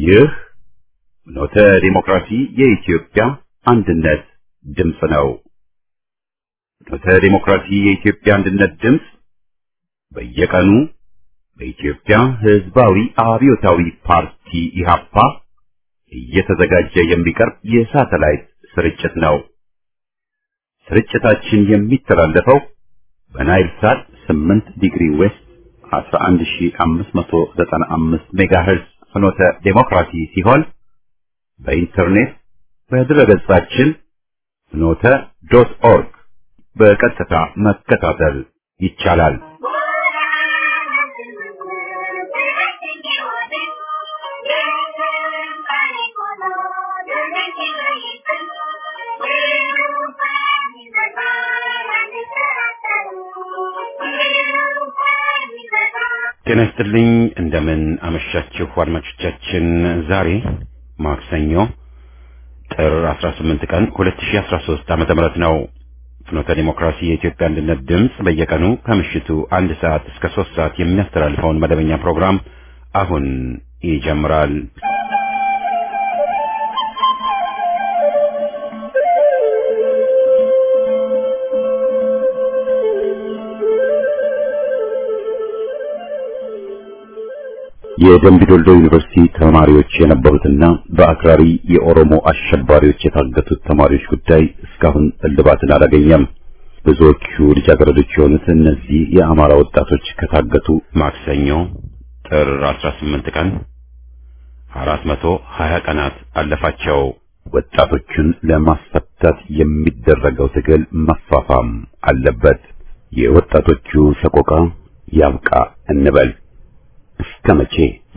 ይህ ኖተ ዲሞክራሲ የኢትዮጵያ አንድነት ድምፅ ነው። ኖተ ዲሞክራሲ የኢትዮጵያ አንድነት ድምፅ በየቀኑ በኢትዮጵያ ሕዝባዊ አብዮታዊ ፓርቲ ኢህአፓ እየተዘጋጀ የሚቀርብ የሳተላይት ስርጭት ነው። ስርጭታችን የሚተላለፈው በናይል ሳት 8 ዲግሪ ዌስት 11595 ሜጋሄርዝ ፍኖተ ዴሞክራሲ ሲሆን በኢንተርኔት በድረገጻችን ፍኖተ ዶት ኦርግ በቀጥታ መከታተል ይቻላል። ጤና ይስጥልኝ። እንደምን አመሻችሁ አድማጮቻችን። ዛሬ ማክሰኞ ጥር 18 ቀን 2013 ዓመተ ምህረት ነው። ፍኖተ ዲሞክራሲ የኢትዮጵያ አንድነት ድምፅ በየቀኑ ከምሽቱ አንድ ሰዓት እስከ ሶስት ሰዓት የሚያስተላልፈውን መደበኛ ፕሮግራም አሁን ይጀምራል። የደምቢ ዶልዶ ዩኒቨርሲቲ ተማሪዎች የነበሩትና በአክራሪ የኦሮሞ አሸባሪዎች የታገቱት ተማሪዎች ጉዳይ እስካሁን እልባትን አላገኘም። ብዙዎቹ ልጃገረዶች የሆኑት እነዚህ የአማራ ወጣቶች ከታገቱ ማክሰኞ ጥር 18 ቀን 420 ቀናት አለፋቸው። ወጣቶቹን ለማስፈታት የሚደረገው ትግል መፋፋም አለበት። የወጣቶቹ ሰቆቃ ያብቃ እንበል። እስከ መቼ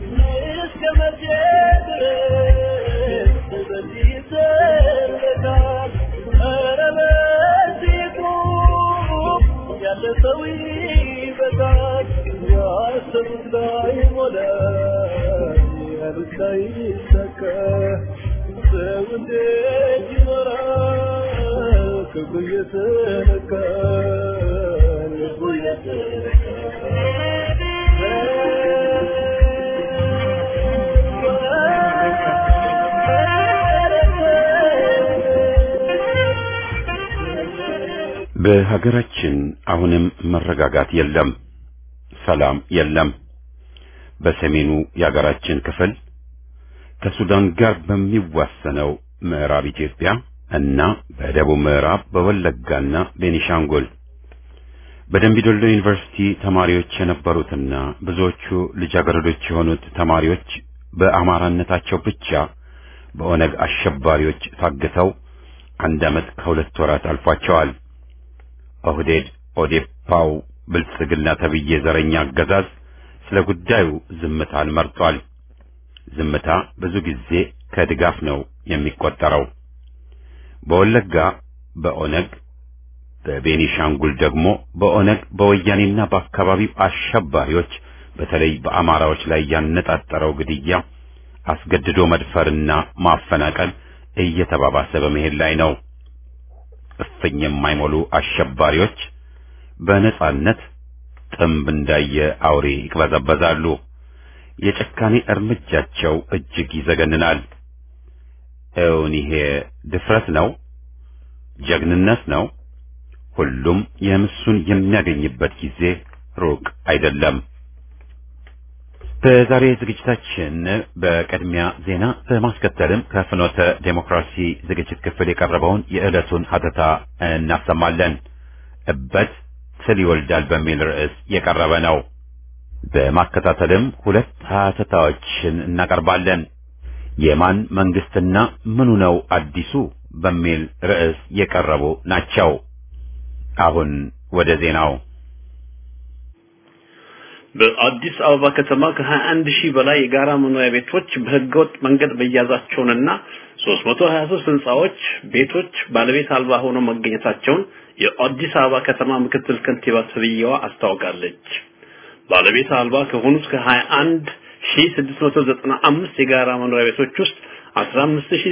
በሀገራችን አሁንም መረጋጋት የለም፣ ሰላም የለም። በሰሜኑ የሀገራችን ክፍል ከሱዳን ጋር በሚዋሰነው ምዕራብ ኢትዮጵያ እና በደቡብ ምዕራብ በወለጋና ቤኒሻንጉል በደምቢዶሎ ዩኒቨርሲቲ ተማሪዎች የነበሩትና ብዙዎቹ ልጃገረዶች የሆኑት ተማሪዎች በአማራነታቸው ብቻ በኦነግ አሸባሪዎች ታግተው አንድ ዓመት ከሁለት ወራት አልፏቸዋል። ኦህዴድ ኦዴፓው ብልጽግና ተብዬ ዘረኛ አገዛዝ ስለ ጉዳዩ ዝምታን መርጧል። ዝምታ ብዙ ጊዜ ከድጋፍ ነው የሚቆጠረው። በወለጋ በኦነግ በቤኒሻንጉል ደግሞ በኦነግ በወያኔና በአካባቢው አሸባሪዎች በተለይ በአማራዎች ላይ ያነጣጠረው ግድያ፣ አስገድዶ መድፈርና ማፈናቀል እየተባባሰ በመሄድ ላይ ነው። እፍኝ የማይሞሉ አሸባሪዎች በነጻነት ጥምብ እንዳየ አውሬ ይቅበዘበዛሉ። የጭካኔ እርምጃቸው እጅግ ይዘገንናል። እውን ይሄ ድፍረት ነው? ጀግንነት ነው? ሁሉም የምሱን የሚያገኝበት ጊዜ ሩቅ አይደለም። በዛሬ ዝግጅታችን በቅድሚያ ዜና በማስከተልም ከፍኖተ ዴሞክራሲ ዝግጅት ክፍል የቀረበውን የዕለቱን ሀተታ እናሰማለን። እበት ትል ይወልዳል በሚል ርዕስ የቀረበ ነው። በማከታተልም ሁለት ሀተታዎችን እናቀርባለን። የማን መንግስትና ምኑ ነው አዲሱ በሚል ርዕስ የቀረቡ ናቸው። አሁን ወደ ዜናው በአዲስ አበባ ከተማ ከ21 ሺህ በላይ የጋራ መኖሪያ ቤቶች በህገወጥ መንገድ መያዛቸውንና 323 ህንጻዎች ቤቶች ባለቤት አልባ ሆነው መገኘታቸውን የአዲስ አበባ ከተማ ምክትል ከንቲባ ተብዬዋ አስታውቃለች። ባለቤት አልባ ከሆኑት ከ21 ሺህ 695 የጋራ መኖሪያ ቤቶች ውስጥ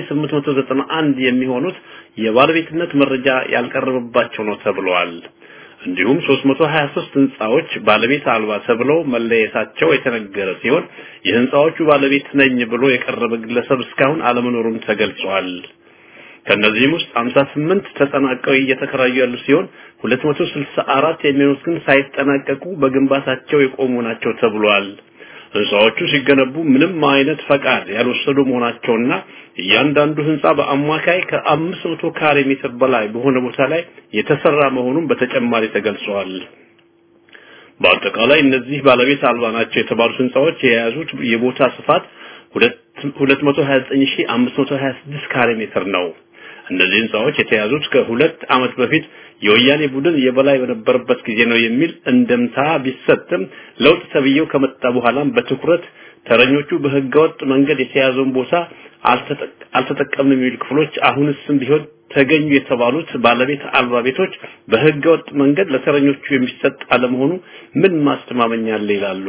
15891 የሚሆኑት የባለቤትነት መረጃ ያልቀረበባቸው ነው ተብለዋል። እንዲሁም 323 ህንጻዎች ባለቤት አልባ ተብለው መለየታቸው የተነገረ ሲሆን የህንጻዎቹ ባለቤት ነኝ ብሎ የቀረበ ግለሰብ እስካሁን አለመኖሩም ተገልጿል። ከነዚህም ውስጥ 58 ተጠናቀው እየተከራዩ ያሉ ሲሆን 264 የሚሆኑት ግን ሳይጠናቀቁ በግንባታቸው የቆሙ ናቸው ተብሏል። ህንጻዎቹ ሲገነቡ ምንም አይነት ፈቃድ ያልወሰዱ መሆናቸውና እያንዳንዱ ህንጻ በአማካይ ከአምስት መቶ ካሬ ሜትር በላይ በሆነ ቦታ ላይ የተሰራ መሆኑን በተጨማሪ ተገልጿል። በአጠቃላይ እነዚህ ባለቤት አልባ ናቸው የተባሉት ህንጻዎች የያዙት የቦታ ስፋት 229526 ካሬ ሜትር ነው። እነዚህ ህንጻዎች የተያዙት ከሁለት ዓመት በፊት የወያኔ ቡድን የበላይ በነበረበት ጊዜ ነው የሚል እንደምታ ቢሰጥም ለውጥ ተብዬው ከመጣ በኋላም በትኩረት ተረኞቹ በህገወጥ መንገድ የተያዘውን ቦታ አልተጠቀምንም የሚሉ ክፍሎች አሁንስም ቢሆን ተገኙ የተባሉት ባለቤት አልባ ቤቶች በህገወጥ መንገድ ለተረኞቹ የሚሰጥ አለመሆኑ ምን ማስተማመኛ አለ ይላሉ።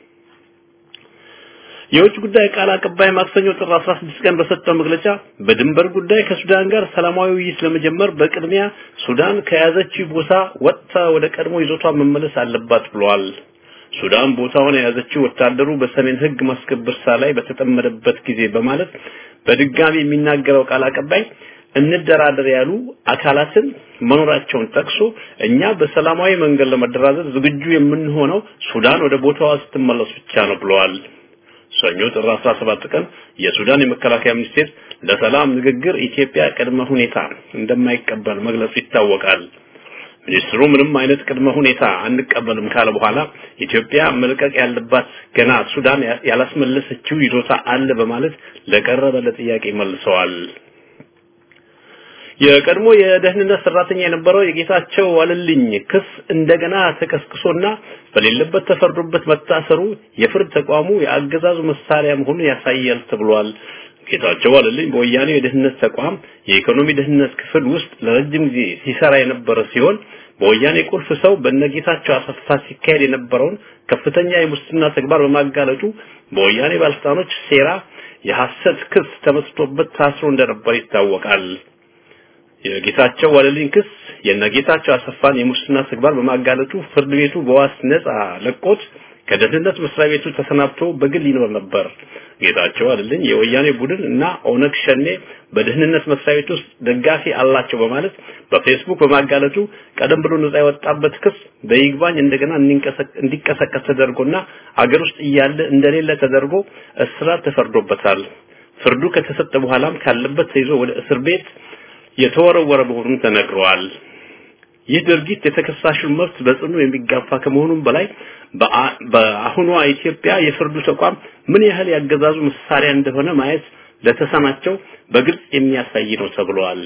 የውጭ ጉዳይ ቃል አቀባይ ማክሰኞ ጥር 16 ቀን በሰጠው መግለጫ በድንበር ጉዳይ ከሱዳን ጋር ሰላማዊ ውይይት ለመጀመር በቅድሚያ ሱዳን ከያዘችው ቦታ ወጥታ ወደ ቀድሞ ይዞቷ መመለስ አለባት ብለዋል። ሱዳን ቦታውን የያዘችው ወታደሩ በሰሜን ህግ ማስከበር ስራ ላይ በተጠመደበት ጊዜ በማለት በድጋሚ የሚናገረው ቃል አቀባይ እንደራደር ያሉ አካላትን መኖራቸውን ጠቅሶ እኛ በሰላማዊ መንገድ ለመደራደር ዝግጁ የምንሆነው ሱዳን ወደ ቦታዋ ስትመለስ ብቻ ነው ብለዋል። ሰኞ ጥር 17 ቀን የሱዳን የመከላከያ ሚኒስቴር ለሰላም ንግግር ኢትዮጵያ ቅድመ ሁኔታ እንደማይቀበል መግለጹ ይታወቃል። ሚኒስትሩ ምንም አይነት ቅድመ ሁኔታ አንቀበልም ካለ በኋላ ኢትዮጵያ መልቀቅ ያለባት ገና ሱዳን ያላስመለሰችው ይዞታ አለ በማለት ለቀረበለት ጥያቄ መልሰዋል። የቀድሞ የደህንነት ሰራተኛ የነበረው የጌታቸው ዋለልኝ ክስ እንደገና ተቀስቅሶና በሌለበት ተፈርዶበት መታሰሩ የፍርድ ተቋሙ የአገዛዙ መሳሪያ መሆኑን ያሳያል ተብሏል። ጌታቸው ዋለልኝ በወያኔ የደህንነት ተቋም የኢኮኖሚ ደህንነት ክፍል ውስጥ ለረጅም ጊዜ ሲሰራ የነበረ ሲሆን በወያኔ ቁልፍ ሰው በነጌታቸው አሰፋ ሲካሄድ የነበረውን ከፍተኛ የሙስና ተግባር በማጋለጡ በወያኔ ባለስልጣኖች ሴራ የሐሰት ክስ ተመስርቶበት ታስሮ እንደነበር ይታወቃል። የጌታቸው ዋለልኝ ክስ የነጌታቸው አሰፋን የሙስና ተግባር በማጋለጡ ፍርድ ቤቱ በዋስ ነጻ ለቆት ከደህንነት መስሪያ ቤቱ ተሰናብቶ በግል ይኖር ነበር። ጌታቸው ዋለልኝ የወያኔ ቡድን እና ኦነግ ሸኔ በደህንነት መስሪያ ቤት ውስጥ ደጋፊ አላቸው በማለት በፌስቡክ በማጋለጡ ቀደም ብሎ ነጻ የወጣበት ክስ በይግባኝ እንደገና እንዲቀሰቀስ ተደርጎና አገር ውስጥ እያለ እንደሌለ ተደርጎ እስራት ተፈርዶበታል። ፍርዱ ከተሰጠ በኋላም ካለበት ተይዞ ወደ እስር ቤት የተወረወረ መሆኑን ተነግረዋል። ይህ ድርጊት የተከሳሹን መብት በጽኑ የሚጋፋ ከመሆኑም በላይ በአሁኗ ኢትዮጵያ የፍርዱ ተቋም ምን ያህል ያገዛዙ መሳሪያ እንደሆነ ማየት ለተሰናቸው በግልጽ የሚያሳይ ነው ተብሏል።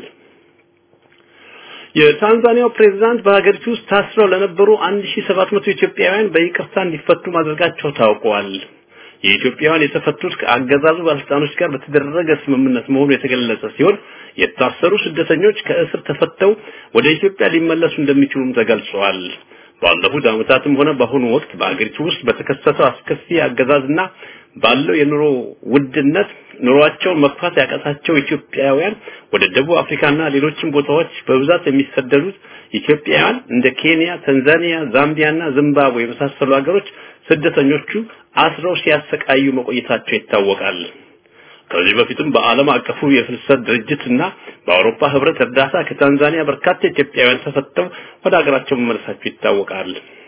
የታንዛኒያው ፕሬዝዳንት በሀገሪቱ ውስጥ ታስረው ለነበሩ 1700 ኢትዮጵያውያን በይቅርታ እንዲፈቱ ማድረጋቸው ታውቋል። የኢትዮጵያውያን የተፈቱት ከአገዛዙ ባለስልጣኖች ጋር በተደረገ ስምምነት መሆኑ የተገለጸ ሲሆን የታሰሩ ስደተኞች ከእስር ተፈተው ወደ ኢትዮጵያ ሊመለሱ እንደሚችሉም ተገልጿል። ባለፉት ዓመታትም ሆነ በአሁኑ ወቅት በአገሪቱ ውስጥ በተከሰተው አስከፊ አገዛዝና ባለው የኑሮ ውድነት ኑሯቸውን መግፋት ያቃታቸው ኢትዮጵያውያን ወደ ደቡብ አፍሪካና ሌሎችም ቦታዎች በብዛት የሚሰደዱት ኢትዮጵያውያን እንደ ኬንያ፣ ታንዛኒያ፣ ዛምቢያና ዚምባብዌ የመሳሰሉ ሀገሮች ስደተኞቹ አስረው ሲያሰቃዩ መቆየታቸው ይታወቃል። ከዚህ በፊትም በዓለም አቀፉ የፍልሰት ድርጅትና በአውሮፓ ህብረት እርዳታ ከታንዛኒያ በርካታ ኢትዮጵያውያን ተፈተው ወደ ሀገራቸው መመለሳቸው ይታወቃል።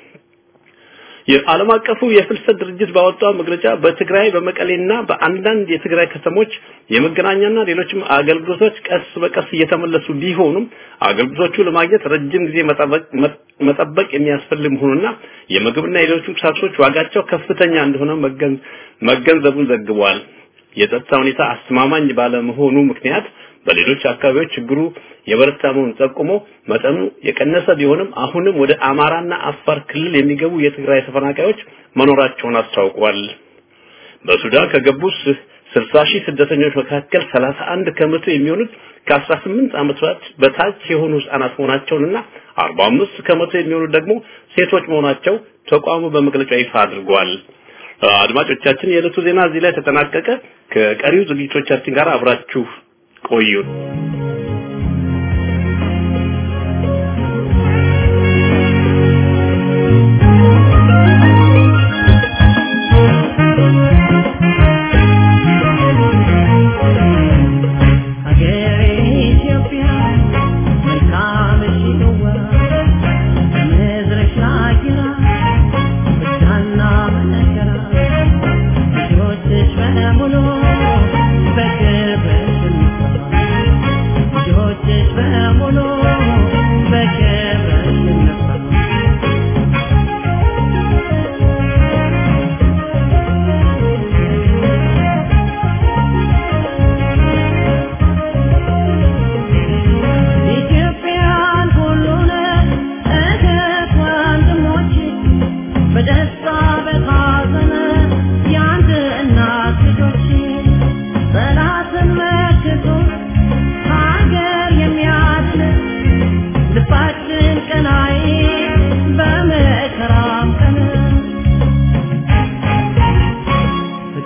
የዓለም አቀፉ የፍልሰት ድርጅት ባወጣው መግለጫ በትግራይ በመቀሌና በአንዳንድ የትግራይ ከተሞች የመገናኛና ሌሎችም አገልግሎቶች ቀስ በቀስ እየተመለሱ ቢሆኑም አገልግሎቶቹ ለማግኘት ረጅም ጊዜ መጠበቅ የሚያስፈልግ መሆኑና የምግብና የሌሎች ቁሳቁሶች ዋጋቸው ከፍተኛ እንደሆነ መገንዘቡን ዘግቧል። የጸጥታ ሁኔታ አስተማማኝ ባለመሆኑ ምክንያት በሌሎች አካባቢዎች ችግሩ የበረታ መሆኑን ጠቁሞ መጠኑ የቀነሰ ቢሆንም አሁንም ወደ አማራና አፋር ክልል የሚገቡ የትግራይ ተፈናቃዮች መኖራቸውን አስታውቋል። በሱዳን ከገቡ 60 ሺህ ስደተኞች መካከል 31 ከመቶ የሚሆኑት ከ18 ዓመታት በታች የሆኑ ህጻናት መሆናቸውንና 45 ከመቶ የሚሆኑት ደግሞ ሴቶች መሆናቸው ተቋሙ በመግለጫው ይፋ አድርጓል። አድማጮቻችን የዕለቱ ዜና እዚህ ላይ ተጠናቀቀ። ከቀሪው ዝግጅቶቻችን ጋር አብራችሁ ቆዩ።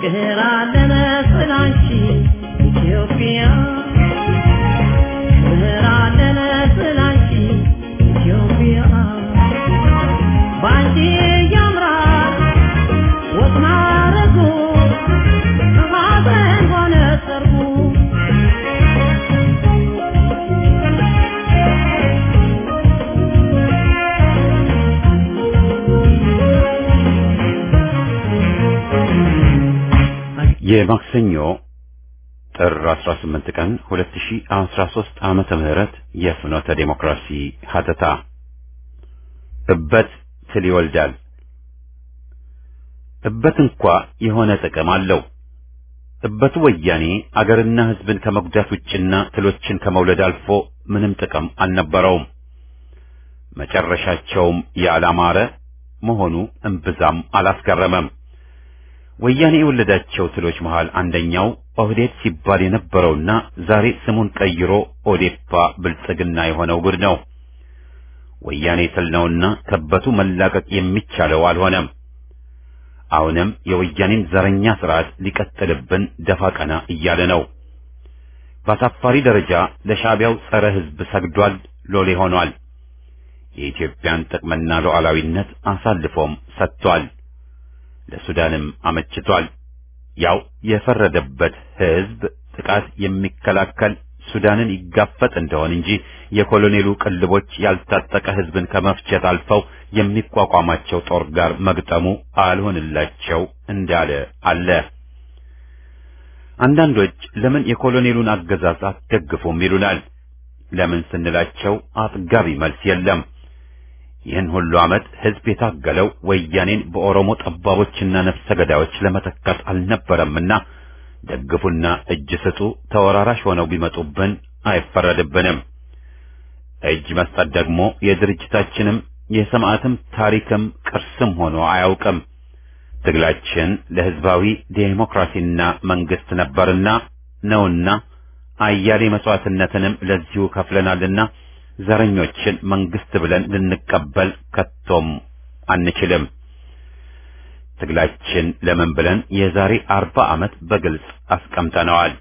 ክብር አለን ስላንቺ ኢትዮጵያ ክብር አለን ስላንቺ ኢትዮጵያ ባንቺ ያምራል ወጥ ማረጉ ሐዘን ሆነ ሰርጉ የማክሰኞ ጥር 18 ቀን 2013 ዓመተ ምህረት የፍኖተ ዴሞክራሲ ሀተታ እበት ትል ይወልዳል። እበት እንኳ የሆነ ጥቅም አለው። እበቱ ወያኔ አገርና ሕዝብን ከመጉዳት ውጭና ትሎችን ከመውለድ አልፎ ምንም ጥቅም አልነበረውም። መጨረሻቸውም ያላማረ መሆኑ እምብዛም አላስገረመም። ወያኔ የወለዳቸው ትሎች መሃል አንደኛው ኦህዴድ ሲባል የነበረውና ዛሬ ስሙን ቀይሮ ኦዴፓ ብልጽግና የሆነው ጉድ ነው። ወያኔ ትል ነውና ከበቱ መላቀቅ የሚቻለው አልሆነም። አሁንም የወያኔን ዘረኛ ስርዓት ሊቀጥልብን ደፋ ቀና እያለ ነው። በአሳፋሪ ደረጃ ለሻዕቢያው ጸረ ሕዝብ ሰግዷል፣ ሎሌ ሆኗል። የኢትዮጵያን ጥቅምና ሉዓላዊነት አሳልፎም ሰጥቷል። ለሱዳንም አመችቷል። ያው የፈረደበት ሕዝብ ጥቃት የሚከላከል ሱዳንን ይጋፈጥ እንደሆን እንጂ የኮሎኔሉ ቅልቦች ያልታጠቀ ሕዝብን ከመፍጀት አልፈው የሚቋቋማቸው ጦር ጋር መግጠሙ አልሆንላቸው እንዳለ አለ። አንዳንዶች ለምን የኮሎኔሉን አገዛዝ አትደግፉም ይሉናል። ለምን ስንላቸው አጥጋቢ መልስ የለም። ይህን ሁሉ ዓመት ሕዝብ የታገለው ወያኔን በኦሮሞ ጠባቦችና ነፍሰ ገዳዮች ለመተካት አልነበረምና ደግፉና እጅ ስጡ ተወራራሽ ሆነው ቢመጡብን አይፈረድብንም። እጅ መስጠት ደግሞ የድርጅታችንም የሰማዕትም ታሪክም ቅርስም ሆኖ አያውቅም። ትግላችን ለሕዝባዊ ዴሞክራሲና መንግስት ነበርና ነውና አያሌ መስዋዕትነትንም ለዚሁ ከፍለናልና ዘረኞችን መንግስት ብለን ልንቀበል ከቶም አንችልም። ትግላችን ለምን ብለን የዛሬ አርባ ዓመት በግልጽ አስቀምጠነዋል።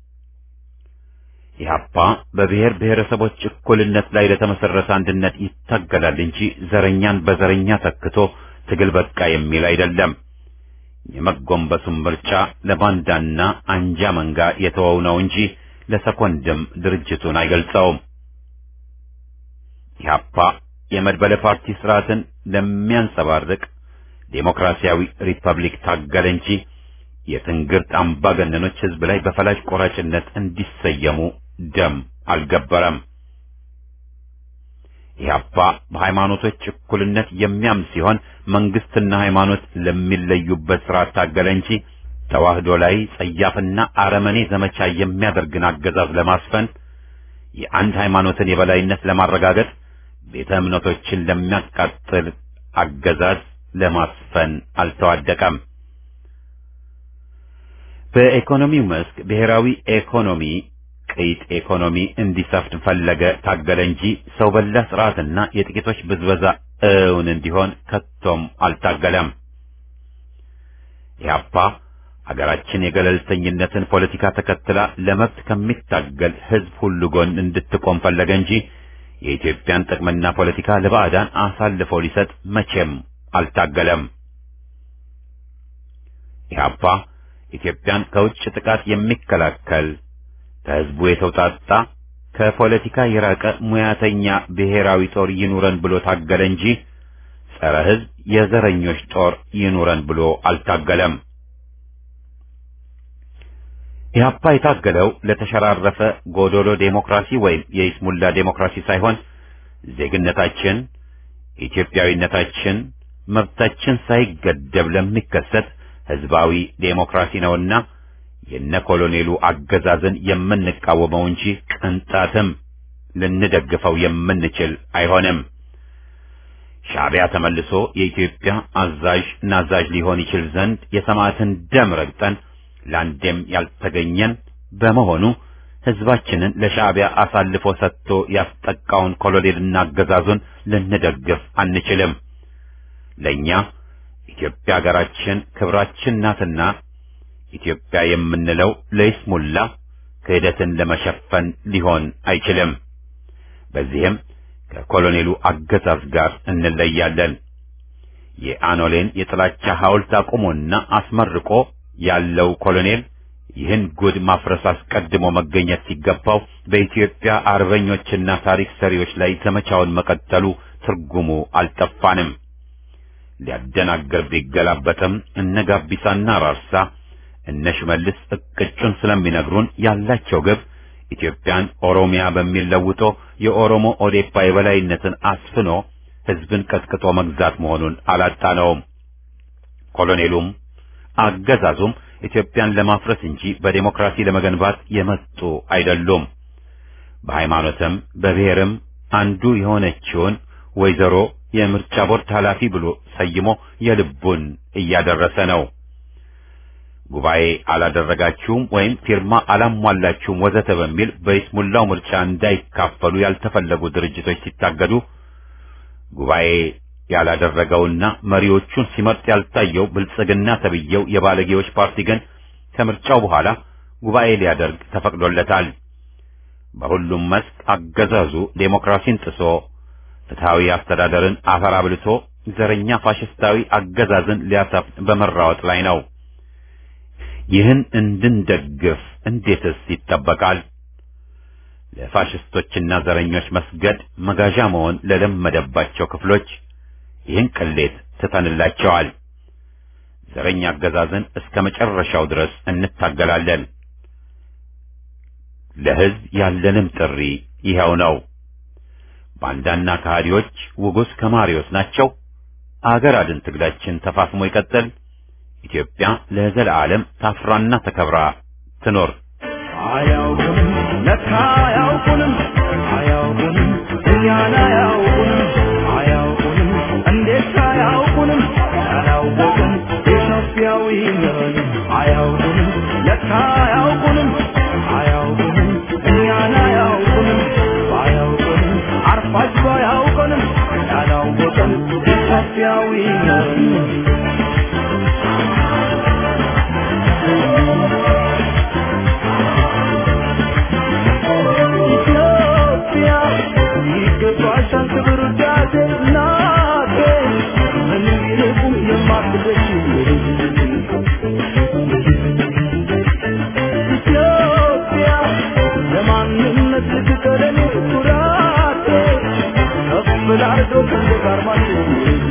ኢህአፓ በብሔር ብሔረሰቦች እኩልነት ላይ ለተመሰረተ አንድነት ይታገላል እንጂ ዘረኛን በዘረኛ ተክቶ ትግል በቃ የሚል አይደለም። የመጎንበሱን ምርጫ ለባንዳና አንጃ መንጋ የተወው ነው እንጂ ለሰኮንድም ድርጅቱን አይገልጸውም። ኢህአፓ የመድበለ ፓርቲ ስርዓትን ለሚያንጸባርቅ ዴሞክራሲያዊ ሪፐብሊክ ታገለ እንጂ የትንግርት አምባገነኖች ህዝብ ላይ በፈላጭ ቆራጭነት እንዲሰየሙ ደም አልገበረም። ኢህአፓ በሃይማኖቶች እኩልነት የሚያምን ሲሆን መንግስትና ሃይማኖት ለሚለዩበት ስርዓት ታገለ እንጂ ተዋህዶ ላይ ጸያፍና አረመኔ ዘመቻ የሚያደርግን አገዛዝ ለማስፈን የአንድ ሃይማኖትን የበላይነት ለማረጋገጥ ቤተ እምነቶችን ለሚያቃጥል አገዛዝ ለማስፈን አልተዋደቀም። በኢኮኖሚው መስክ ብሔራዊ ኢኮኖሚ ቅይጥ ኢኮኖሚ እንዲሰፍን ፈለገ ታገለ እንጂ ሰው በላ ስርዓትና የጥቂቶች ብዝበዛ እውን እንዲሆን ከቶም አልታገለም። ኢህአፓ ሀገራችን የገለልተኝነትን ፖለቲካ ተከትላ ለመብት ከሚታገል ህዝብ ሁሉ ጎን እንድትቆም ፈለገ እንጂ የኢትዮጵያን ጥቅምና ፖለቲካ ለባዕዳን አሳልፎ ሊሰጥ መቼም አልታገለም። ኢህአፓ ኢትዮጵያን ከውጭ ጥቃት የሚከላከል ከህዝቡ የተውጣጣ ከፖለቲካ የራቀ ሙያተኛ ብሔራዊ ጦር ይኑረን ብሎ ታገለ እንጂ ጸረ ህዝብ የዘረኞች ጦር ይኑረን ብሎ አልታገለም። ኢህአፓ የታገለው ለተሸራረፈ ጎዶሎ ዴሞክራሲ ወይም የይስሙላ ዴሞክራሲ ሳይሆን ዜግነታችን፣ ኢትዮጵያዊነታችን፣ መብታችን ሳይገደብ ለሚከሰት ህዝባዊ ዴሞክራሲ ነውና የነ ኮሎኔሉ አገዛዝን የምንቃወመው እንጂ ቅንጣትም ልንደግፈው የምንችል አይሆንም። ሻዕቢያ ተመልሶ የኢትዮጵያ አዛዥ ናዛዥ ሊሆን ይችል ዘንድ የሰማዕትን ደም ረግጠን ለአንዴም ያልተገኘን በመሆኑ ህዝባችንን ለሻዕቢያ አሳልፎ ሰጥቶ ያስጠቃውን ኮሎኔልና አገዛዙን ልንደግፍ አንችልም። ለእኛ ኢትዮጵያ ሀገራችን ክብራችን ናትና ኢትዮጵያ የምንለው ለይስሙላ ክህደትን ለመሸፈን ሊሆን አይችልም። በዚህም ከኮሎኔሉ አገዛዝ ጋር እንለያለን። የአኖሌን የጥላቻ ሐውልት አቁሞና አስመርቆ ያለው ኮሎኔል ይህን ጉድ ማፍረስ አስቀድሞ መገኘት ሲገባው በኢትዮጵያ አርበኞችና ታሪክ ሰሪዎች ላይ ዘመቻውን መቀጠሉ ትርጉሙ አልጠፋንም። ሊያደናገር ቢገላበጥም እነ ጋቢሳና ራርሳ እነ ሽመልስ እቅጩን ስለሚነግሩን ያላቸው ግብ ኢትዮጵያን ኦሮሚያ በሚል ለውጦ የኦሮሞ ኦዴፓ የበላይነትን አስፍኖ ሕዝብን ቀጥቅጦ መግዛት መሆኑን አላጣነውም። ኮሎኔሉም አገዛዙም ኢትዮጵያን ለማፍረስ እንጂ በዴሞክራሲ ለመገንባት የመጡ አይደሉም። በሃይማኖትም በብሔርም አንዱ የሆነችውን ወይዘሮ የምርጫ ቦርድ ኃላፊ ብሎ ሰይሞ የልቡን እያደረሰ ነው። ጉባኤ አላደረጋችሁም ወይም ፊርማ አላሟላችሁም ወዘተ በሚል በይስሙላው ምርጫ እንዳይካፈሉ ያልተፈለጉ ድርጅቶች ሲታገዱ ጉባኤ ያላደረገውና መሪዎቹን ሲመርጥ ያልታየው ብልጽግና ተብየው የባለጌዎች ፓርቲ ግን ከምርጫው በኋላ ጉባኤ ሊያደርግ ተፈቅዶለታል። በሁሉም መስክ አገዛዙ ዴሞክራሲን ጥሶ ፍትሐዊ አስተዳደርን አፈር አብልቶ ዘረኛ ፋሽስታዊ አገዛዝን ሊያሰፍን በመራወጥ ላይ ነው። ይህን እንድንደግፍ እንዴትስ ይጠበቃል? ለፋሽስቶችና ዘረኞች መስገድ መጋዣ መሆን ለለመደባቸው ክፍሎች ይህን ቅሌት ትተንላቸዋል። ዘረኛ አገዛዝን እስከ መጨረሻው ድረስ እንታገላለን። ለሕዝብ ያለንም ጥሪ ይኸው ነው። ባንዳና ከሃዲዎች ውጉስ ከማሪዎስ ናቸው። አገር አድን ትግላችን ተፋፍሞ ይቀጥል። ኢትዮጵያ ለዘለዓለም ታፍራና ተከብራ ትኖር። አያውቁንም ለካ አያውቁንም አያውቁንም እኛን አያውቁንም አያውቁንም እንዴት አያውቁንም ያላወቅን ኢትዮጵያዊ ነን አያውቁንም ለካ አያውቁንም አያውቁንም እኛን አያውቁንም ባያውቁንም አርፋጅ ባያውቁንም ያላወቅን ኢትዮጵያዊ ነን ኢትዮጵያ ይገባሻል ክብር ውዳሴ እናቴ ምንም ይልቁም የማትደሽ ኢትዮጵያ ለማንነት ልትቀረኔ ኩራቴ ከፍ ላርገው ሰንደቅ ዓርማችን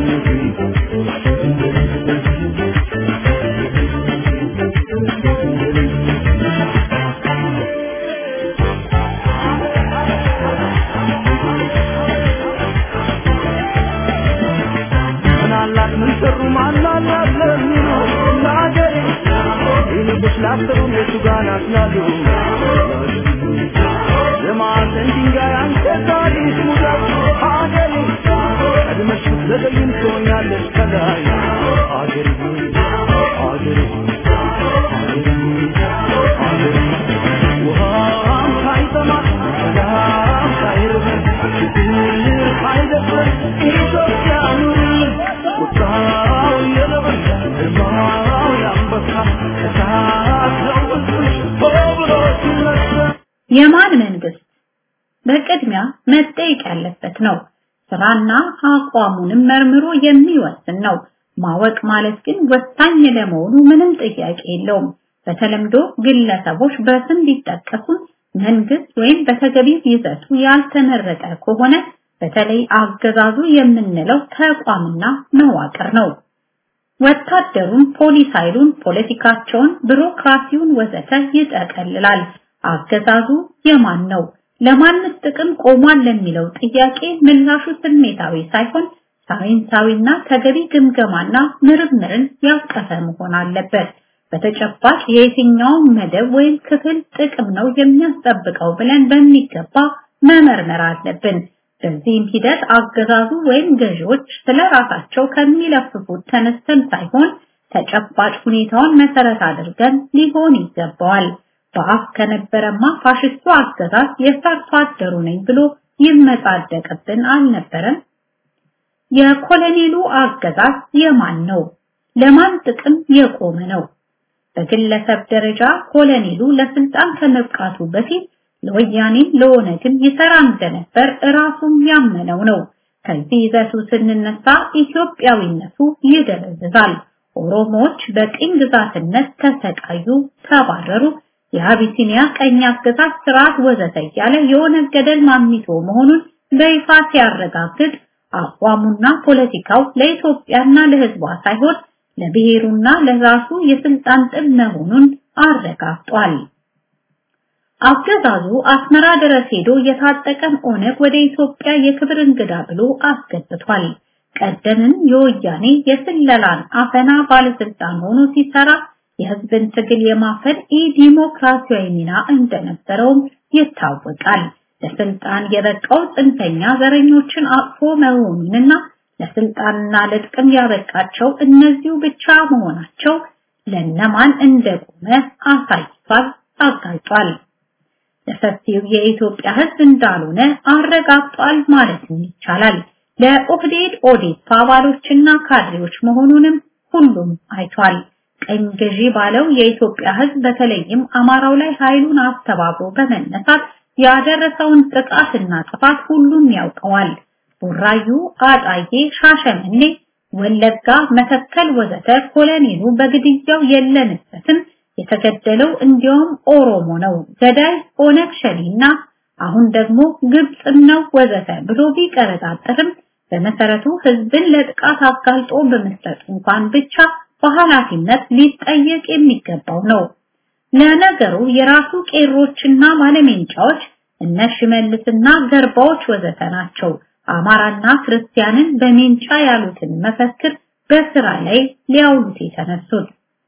ምናላት ምን ሰሩ ማናላት ለሚሉ ለአገሬ ይልቁስ ላሰሩም የቱ ጋር ናት ላሉ የማዕዘን ድንጋይ አንተ ታሪክ ሙዳት አገሬ ቀድመሽ ብትዘገይም ትሆኛለሽ ከላይ አገሬ ሆይ አገሬ ሆይ አገሬ ሆይ አገሬ ሆይ ውሃም ሳይጠማ ሰላም ሳይርበን ችግር ሳይደፍረን ኢትዮጵያ ኑርልን ቁጣው የነብር ግርማው የአንበሳ እሳት ነው ሕዝብሽ ሆ ብሎ ሲነሳ የማን መንግስት? በቅድሚያ መጠየቅ ያለበት ነው። ስራና አቋሙንም መርምሮ የሚወስን ነው። ማወቅ ማለት ግን ወሳኝ ለመሆኑ ምንም ጥያቄ የለውም። በተለምዶ ግለሰቦች በስም ቢጠቀሱ መንግስት ወይም በተገቢው ይዘቱ ያልተመረጠ ከሆነ በተለይ አገዛዙ የምንለው ተቋምና መዋቅር ነው። ወታደሩን፣ ፖሊስ ኃይሉን፣ ፖለቲካቸውን፣ ቢሮክራሲውን ወዘተ ይጠቀልላል። አገዛዙ የማን ነው? ለማንስ ጥቅም ቆሟል ለሚለው ጥያቄ ምላሹ ስሜታዊ ሳይሆን ሳይንሳዊና ተገቢ ግምገማና ምርምርን ያቀፈ መሆን አለበት። በተጨባጭ የየትኛውን መደብ ወይም ክፍል ጥቅም ነው የሚያስጠብቀው ብለን በሚገባ መመርመር አለብን። በዚህም ሂደት አገዛዙ ወይም ገዢዎች ስለ ራሳቸው ከሚለፍፉት ተነስተን ሳይሆን ተጨባጭ ሁኔታውን መሰረት አድርገን ሊሆን ይገባዋል። በአፍ ከነበረማ ፋሽስቱ አገዛዝ የሰርቶ አደሩ ነኝ ብሎ ይመጻደቅብን አልነበረም? የኮሎኔሉ አገዛዝ የማን ነው? ለማን ጥቅም የቆመ ነው? በግለሰብ ደረጃ ኮሎኔሉ ለስልጣን ከመብቃቱ በፊት ለወያኔም ለኦነግም ይሰራ እንደነበር እራሱም ያመነው ነው። ከዚህ ይዘቱ ስንነሳ ኢትዮጵያዊነቱ ይደበዝዛል። ኦሮሞዎች በቅኝ ግዛትነት ተሰቃዩ፣ ተባረሩ፣ የአቢሲኒያ ቀኝ አገዛዝ ስርዓት ወዘተ እያለ የኦነግ ገደል ማሚቶ መሆኑን በይፋ ሲያረጋግጥ አቋሙና ፖለቲካው ለኢትዮጵያና ለሕዝቧ ሳይሆን ለብሔሩና ለራሱ የስልጣን ጥም መሆኑን አረጋግጧል። አገዛዙ አስመራ ድረስ ሄዶ የታጠቀን ኦነግ ወደ ኢትዮጵያ የክብር እንግዳ ብሎ አስገብቷል። ቀደምም የወያኔ የስለላን አፈና ባለስልጣን ሆኖ ሲሰራ የህዝብን ትግል የማፈን ኢ-ዲሞክራሲያዊ ሚና እንደነበረውም ይታወቃል። ለስልጣን የበቃው ጽንፈኛ ዘረኞችን አቅፎ መሆኑንና ለስልጣንና ለጥቅም ያበቃቸው እነዚሁ ብቻ መሆናቸው ለነማን እንደቆመ አሳይቷል፣ አጋልጧል። ለሰፊው የኢትዮጵያ ህዝብ እንዳልሆነ አረጋግጧል ማለትም ይቻላል። ለኦህዴድ ኦዴፓ አባሎችና ካድሬዎች መሆኑንም ሁሉም አይቷል። ቀኝ ገዢ ባለው የኢትዮጵያ ህዝብ በተለይም አማራው ላይ ኃይሉን አስተባብሮ በመነሳት ያደረሰውን ጥቃትና ጥፋት ሁሉም ያውቀዋል። ቡራዩ፣ አጣዬ፣ ሻሸመኔ፣ ወለጋ፣ መተከል ወዘተ ኮሎኔሉ በግድያው የለንበትም የተገደለው እንዲያውም ኦሮሞ ነው፣ ገዳይ ኦነግ ሸኔና አሁን ደግሞ ግብጽም ነው ወዘተ ብሎ ቢቀረጣጠርም በመሰረቱ ህዝብን ለጥቃት አጋልጦ በመስጠት እንኳን ብቻ በኃላፊነት ሊጠየቅ የሚገባው ነው። ለነገሩ የራሱ ቄሮችና ባለሜንጫዎች እነ ሽመልስና ገርባዎች ወዘተ ናቸው አማራና ክርስቲያንን በሜንጫ ያሉትን መፈክር በስራ ላይ ሊያውሉት የተነሱት።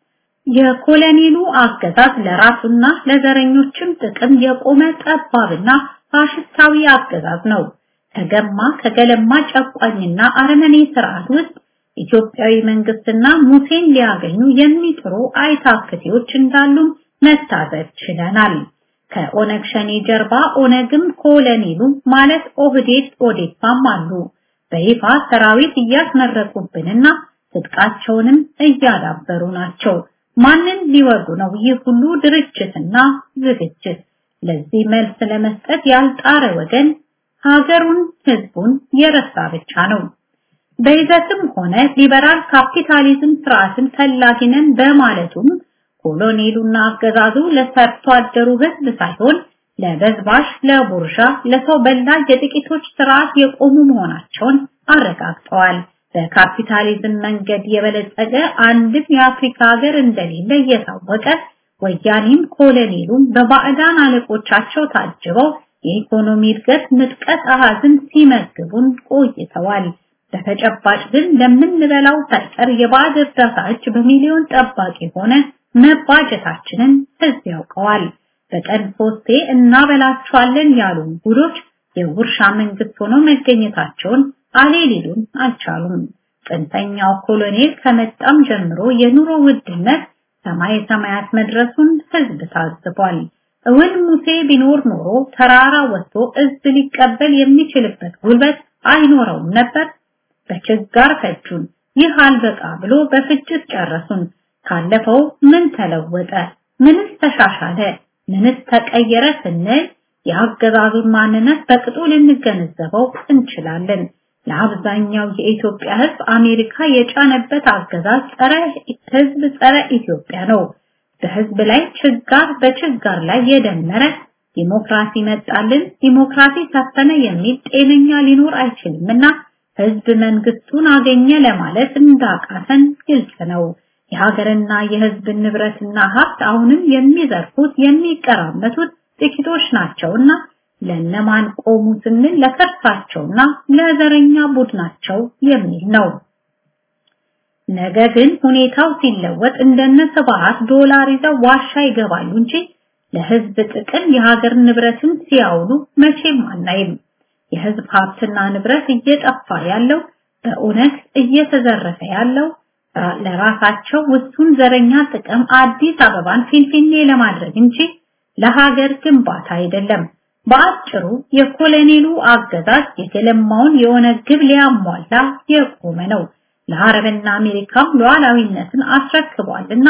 የኮሎኔሉ አገዛዝ ለራሱና ለዘረኞችም ጥቅም የቆመ ጠባብና ፋሽስታዊ አገዛዝ ነው። ከገማ ከገለማ ጨቋኝና አረመኔ ስርዓት ውስጥ ኢትዮጵያዊ መንግስትና ሙሴን ሊያገኙ የሚጥሩ አይታክቴዎች እንዳሉም መታዘብ ችለናል። ከኦነግ ሸኔ ጀርባ ኦነግም ኮሎኔሉ ማለት ኦህዴድ ኦዴፓም አሉ። በይፋ ሰራዊት እያስመረቁብንና ትጥቃቸውንም እያዳበሩ ናቸው። ማንን ሊወጉ ነው ይህ ሁሉ ድርጅትና ዝግጅት? ለዚህ መልስ ለመስጠት ያልጣረ ወገን ሀገሩን፣ ህዝቡን የረሳ ብቻ ነው። በይዘትም ሆነ ሊበራል ካፒታሊዝም ስርዓትን ፈላጊ ነን በማለቱም ኮሎኔሉና አገዛዙ ለሰርቶ አደሩ ህዝብ ሳይሆን ለበዝባሽ፣ ለቡርዣ፣ ለሰው በላ የጥቂቶች ስርዓት የቆሙ መሆናቸውን አረጋግጠዋል። በካፒታሊዝም መንገድ የበለጸገ አንድም የአፍሪካ ሀገር እንደሌለ እየታወቀ ወያኔም ኮሎኔሉም በባዕዳን አለቆቻቸው ታጅበው የኢኮኖሚ እድገት ምጥቀት አሃዝን ሲመግቡን ቆይተዋል። በተጨባጭ ግን ለምንበላው ሳይቀር የባዕድ እርዳታ እጅ በሚሊዮን ጠባቂ ሆነ መባጀታችንን ህዝብ ያውቀዋል። በቀን ሶስቴ እናበላቸዋለን ያሉ ጉዶች የውርሻ መንግስት ሆነው መገኘታቸውን አሌ ሊሉን አልቻሉም። ጽንፈኛው ኮሎኔል ከመጣም ጀምሮ የኑሮ ውድነት ሰማይ ሰማያት መድረሱን ህዝብ ታዝቧል። እውን ሙሴ ቢኖር ኖሮ ተራራ ወጥቶ እዝ ሊቀበል የሚችልበት ጉልበት አይኖረውም ነበር። በችጋር ፈጁን። ይህ አልበቃ ብሎ በፍጅት ጨረሱን። ካለፈው ምን ተለወጠ? ምንስ ተሻሻለ? ምንስ ተቀየረ ስንል የአገዛዙን ማንነት በቅጡ ልንገነዘበው እንችላለን። ለአብዛኛው የኢትዮጵያ ህዝብ አሜሪካ የጫነበት አገዛዝ ጸረ ህዝብ፣ ጸረ ኢትዮጵያ ነው። በህዝብ ላይ ችጋር በችጋር ላይ የደመረ ዲሞክራሲ መጣልን፣ ዲሞክራሲ ሰፈነ የሚል ጤነኛ ሊኖር አይችልምና ህዝብ መንግስቱን አገኘ ለማለት እንዳቃተን ግልጽ ነው። የሀገርና የህዝብ ንብረትና ሀብት አሁንም የሚዘርፉት የሚቀራመቱት ጥቂቶች ናቸውና ለነማን ቆሙ ስንል ለከርሳቸውና ለዘረኛ ቡድናቸው የሚል ነው። ነገ ግን ሁኔታው ሲለወጥ እንደነ ስብሐት ዶላር ይዘው ዋሻ ይገባሉ እንጂ ለህዝብ ጥቅም የሀገር ንብረትን ሲያውሉ መቼም አናይም። የህዝብ ሀብትና ንብረት እየጠፋ ያለው በእውነት እየተዘረፈ ያለው ለራሳቸው ውሱን ዘረኛ ጥቅም አዲስ አበባን ፊንፊኔ ለማድረግ እንጂ ለሀገር ግንባታ አይደለም። በአጭሩ የኮሎኔሉ አገዛዝ የተለማውን የሆነ ግብ ሊያሟላ የቆመ ነው። ለአረብና አሜሪካም ሉዓላዊነትን አስረክቧልና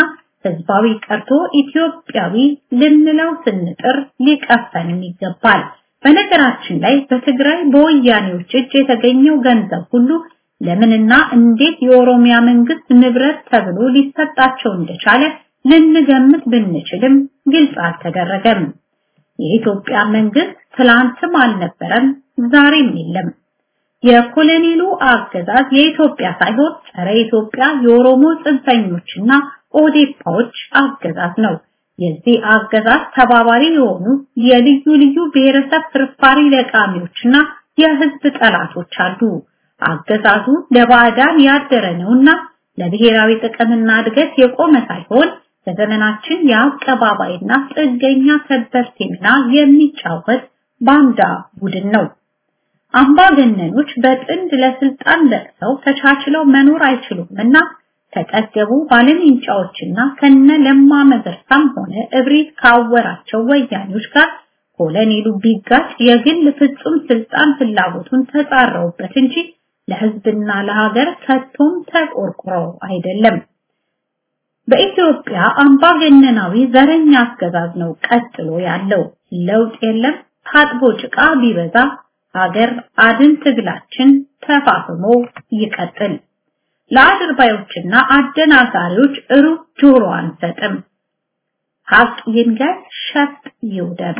ህዝባዊ ቀርቶ ኢትዮጵያዊ ልንለው ስንጥር ሊቀፈንም ይገባል። በነገራችን ላይ በትግራይ በወያኔዎች እጅ የተገኘው ገንዘብ ሁሉ ለምንና እንዴት የኦሮሚያ መንግስት ንብረት ተብሎ ሊሰጣቸው እንደቻለ ልንገምት ብንችልም ግልጽ አልተደረገም። የኢትዮጵያ መንግስት ትላንትም አልነበረም፣ ዛሬም የለም። የኮሎኔሉ አገዛዝ የኢትዮጵያ ሳይሆን ጸረ ኢትዮጵያ የኦሮሞ ጽንፈኞችና ኦዴፓዎች አገዛዝ ነው። የዚህ አገዛዝ ተባባሪ የሆኑ የልዩ ልዩ ብሔረሰብ ፍርፋሪ ለቃሚዎችና የህዝብ ጠላቶች አሉ። አገዛዙ ለባዕዳን ያደረ ነውና ለብሔራዊ ጥቅምና እድገት የቆመ ሳይሆን በዘመናችን የአቀባባይና ጥገኛ ከበርቴ ሚና የሚጫወት ባንዳ ቡድን ነው። አምባገነኖች በጥንድ ለስልጣን ለቅሰው ተቻችለው መኖር አይችሉምና ከጠገቡ ባለሜንጫዎችና ከነ ለማ መገርሳም ሆነ እብሪት ካወራቸው ወያኔዎች ጋር ኮሎኔሉ ቢጋጭ የግል ፍጹም ስልጣን ፍላጎቱን ተጻረውበት እንጂ ለህዝብና ለሀገር ከቶም ተቆርቁረው አይደለም። በኢትዮጵያ አምባገነናዊ ዘረኛ አገዛዝ ነው ቀጥሎ ያለው። ለውጥ የለም። ታጥቦ ጭቃ ቢበዛ ሀገር አድን ትግላችን ተፋፍሞ ይቀጥል። ለአድርባዮችና አደናጋሪዎች ሩብ ጆሮ አንሰጥም። ሀቅ ይንገር፣ ሸፍጥ ይውደም።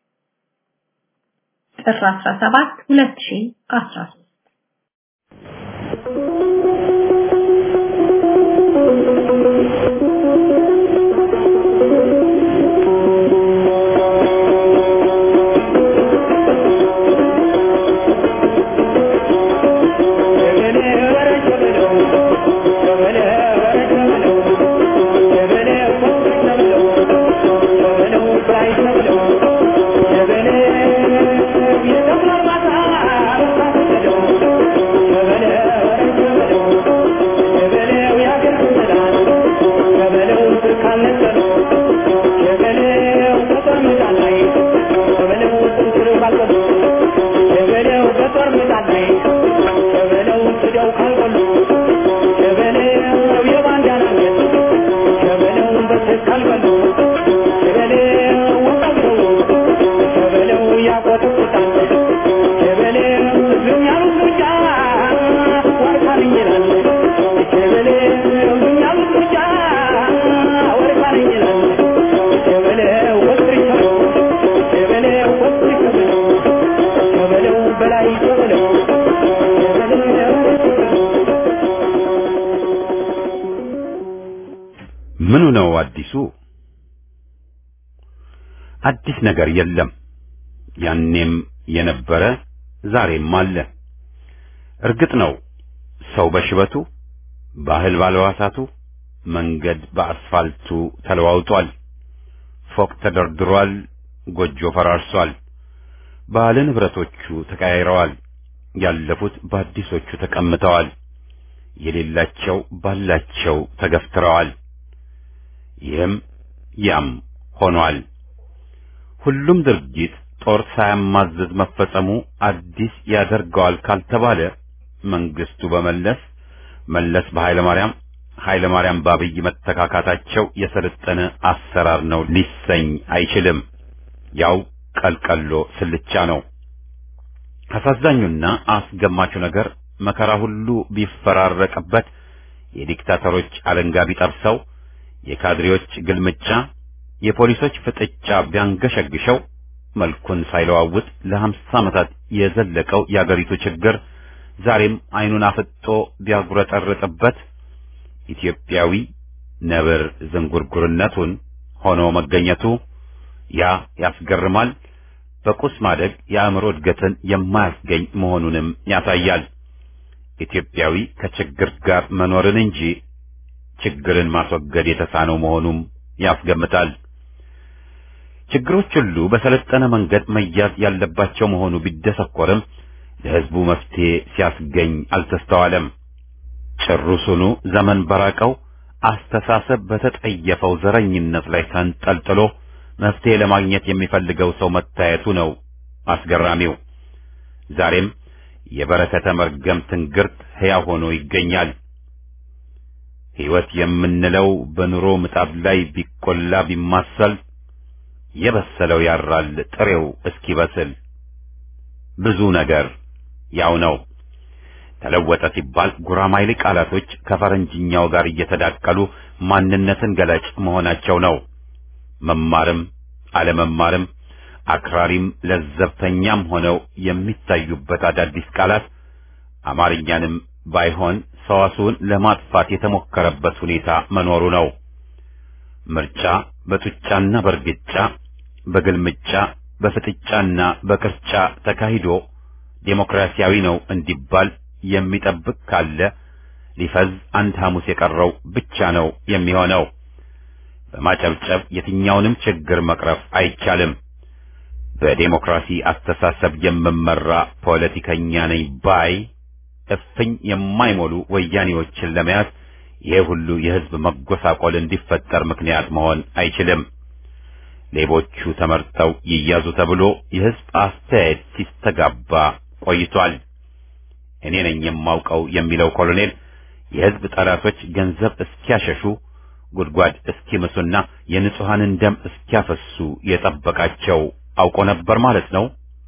ጥር 17 2013 ምኑ ነው አዲሱ? አዲስ ነገር የለም። ያኔም የነበረ ዛሬም አለ። እርግጥ ነው ሰው በሽበቱ፣ ባህል ባልዋሳቱ፣ መንገድ በአስፋልቱ ተለዋውጧል። ፎቅ ተደርድሯል፣ ጎጆ ፈራርሷል። ባለ ንብረቶቹ ተቀያይረዋል። ያለፉት በአዲሶቹ ተቀምጠዋል። የሌላቸው ባላቸው ተገፍትረዋል። ይህም ያም ሆኗል። ሁሉም ድርጊት ጦር ሳያማዝዝ መፈጸሙ አዲስ ያደርገዋል ካልተባለ መንግስቱ በመለስ መለስ በኃይለ ማርያም ኃይለ ማርያም በአብይ መተካካታቸው የሰለጠነ አሰራር ነው ሊሰኝ አይችልም። ያው ቀልቀሎ ስልቻ ነው። አሳዛኙና አስገማቹ ነገር መከራ ሁሉ ቢፈራረቅበት የዲክታተሮች አለንጋ ቢጠብሰው የካድሬዎች ግልምጫ፣ የፖሊሶች ፍጥጫ ቢያንገሸግሸው መልኩን ሳይለዋውጥ ለሀምሳ ዓመታት የዘለቀው የአገሪቱ ችግር ዛሬም አይኑን አፍጦ ቢያጉረጠርጥበት ኢትዮጵያዊ ነብር ዝንጉርጉርነቱን ሆኖ መገኘቱ ያ ያስገርማል። በቁስ ማደግ የአእምሮ እድገትን የማያስገኝ መሆኑንም ያሳያል። ኢትዮጵያዊ ከችግር ጋር መኖርን እንጂ ችግርን ማስወገድ የተሳነው መሆኑም ያስገምታል። ችግሮች ሁሉ በሰለጠነ መንገድ መያዝ ያለባቸው መሆኑ ቢደሰኮርም ለሕዝቡ መፍትሄ ሲያስገኝ አልተስተዋለም። ጭሩሱኑ ዘመን በራቀው አስተሳሰብ በተጠየፈው ዘረኝነት ላይ ተንጠልጥሎ መፍትሄ ለማግኘት የሚፈልገው ሰው መታየቱ ነው አስገራሚው። ዛሬም የበረከተ መርገም ትንግርት ሕያው ሆኖ ይገኛል። ሕይወት የምንለው በኑሮ ምጣድ ላይ ቢቆላ ቢማሰል የበሰለው ያራል ጥሬው እስኪበስል ብዙ ነገር ያው ነው። ተለወጠ ሲባል ጉራማይሌ ቃላቶች ከፈረንጅኛው ጋር እየተዳቀሉ ማንነትን ገላጭ መሆናቸው ነው። መማርም አለመማርም አክራሪም ለዘብተኛም ሆነው የሚታዩበት አዳዲስ ቃላት አማርኛንም ባይሆን ሰዋስውን ለማጥፋት የተሞከረበት ሁኔታ መኖሩ ነው። ምርጫ በጡጫና በእርግጫ በግልምጫ በፍጥጫና በቅርጫ ተካሂዶ ዴሞክራሲያዊ ነው እንዲባል የሚጠብቅ ካለ ሊፈዝ አንድ ሐሙስ የቀረው ብቻ ነው የሚሆነው። በማጨብጨብ የትኛውንም ችግር መቅረፍ አይቻልም። በዴሞክራሲ አስተሳሰብ የምመራ ፖለቲከኛ ነኝ ባይ እፍኝ የማይሞሉ ወያኔዎችን ለመያዝ ይሄ ሁሉ የሕዝብ መጎሳቆል እንዲፈጠር ምክንያት መሆን አይችልም። ሌቦቹ ተመርጠው ይያዙ ተብሎ የሕዝብ አስተያየት ሲስተጋባ ቆይቷል። እኔ ነኝ የማውቀው የሚለው ኮሎኔል የሕዝብ ጠላቶች ገንዘብ እስኪያሸሹ ጉድጓድ እስኪምሱና የንጹሐንን ደም እስኪያፈሱ የጠበቃቸው አውቆ ነበር ማለት ነው።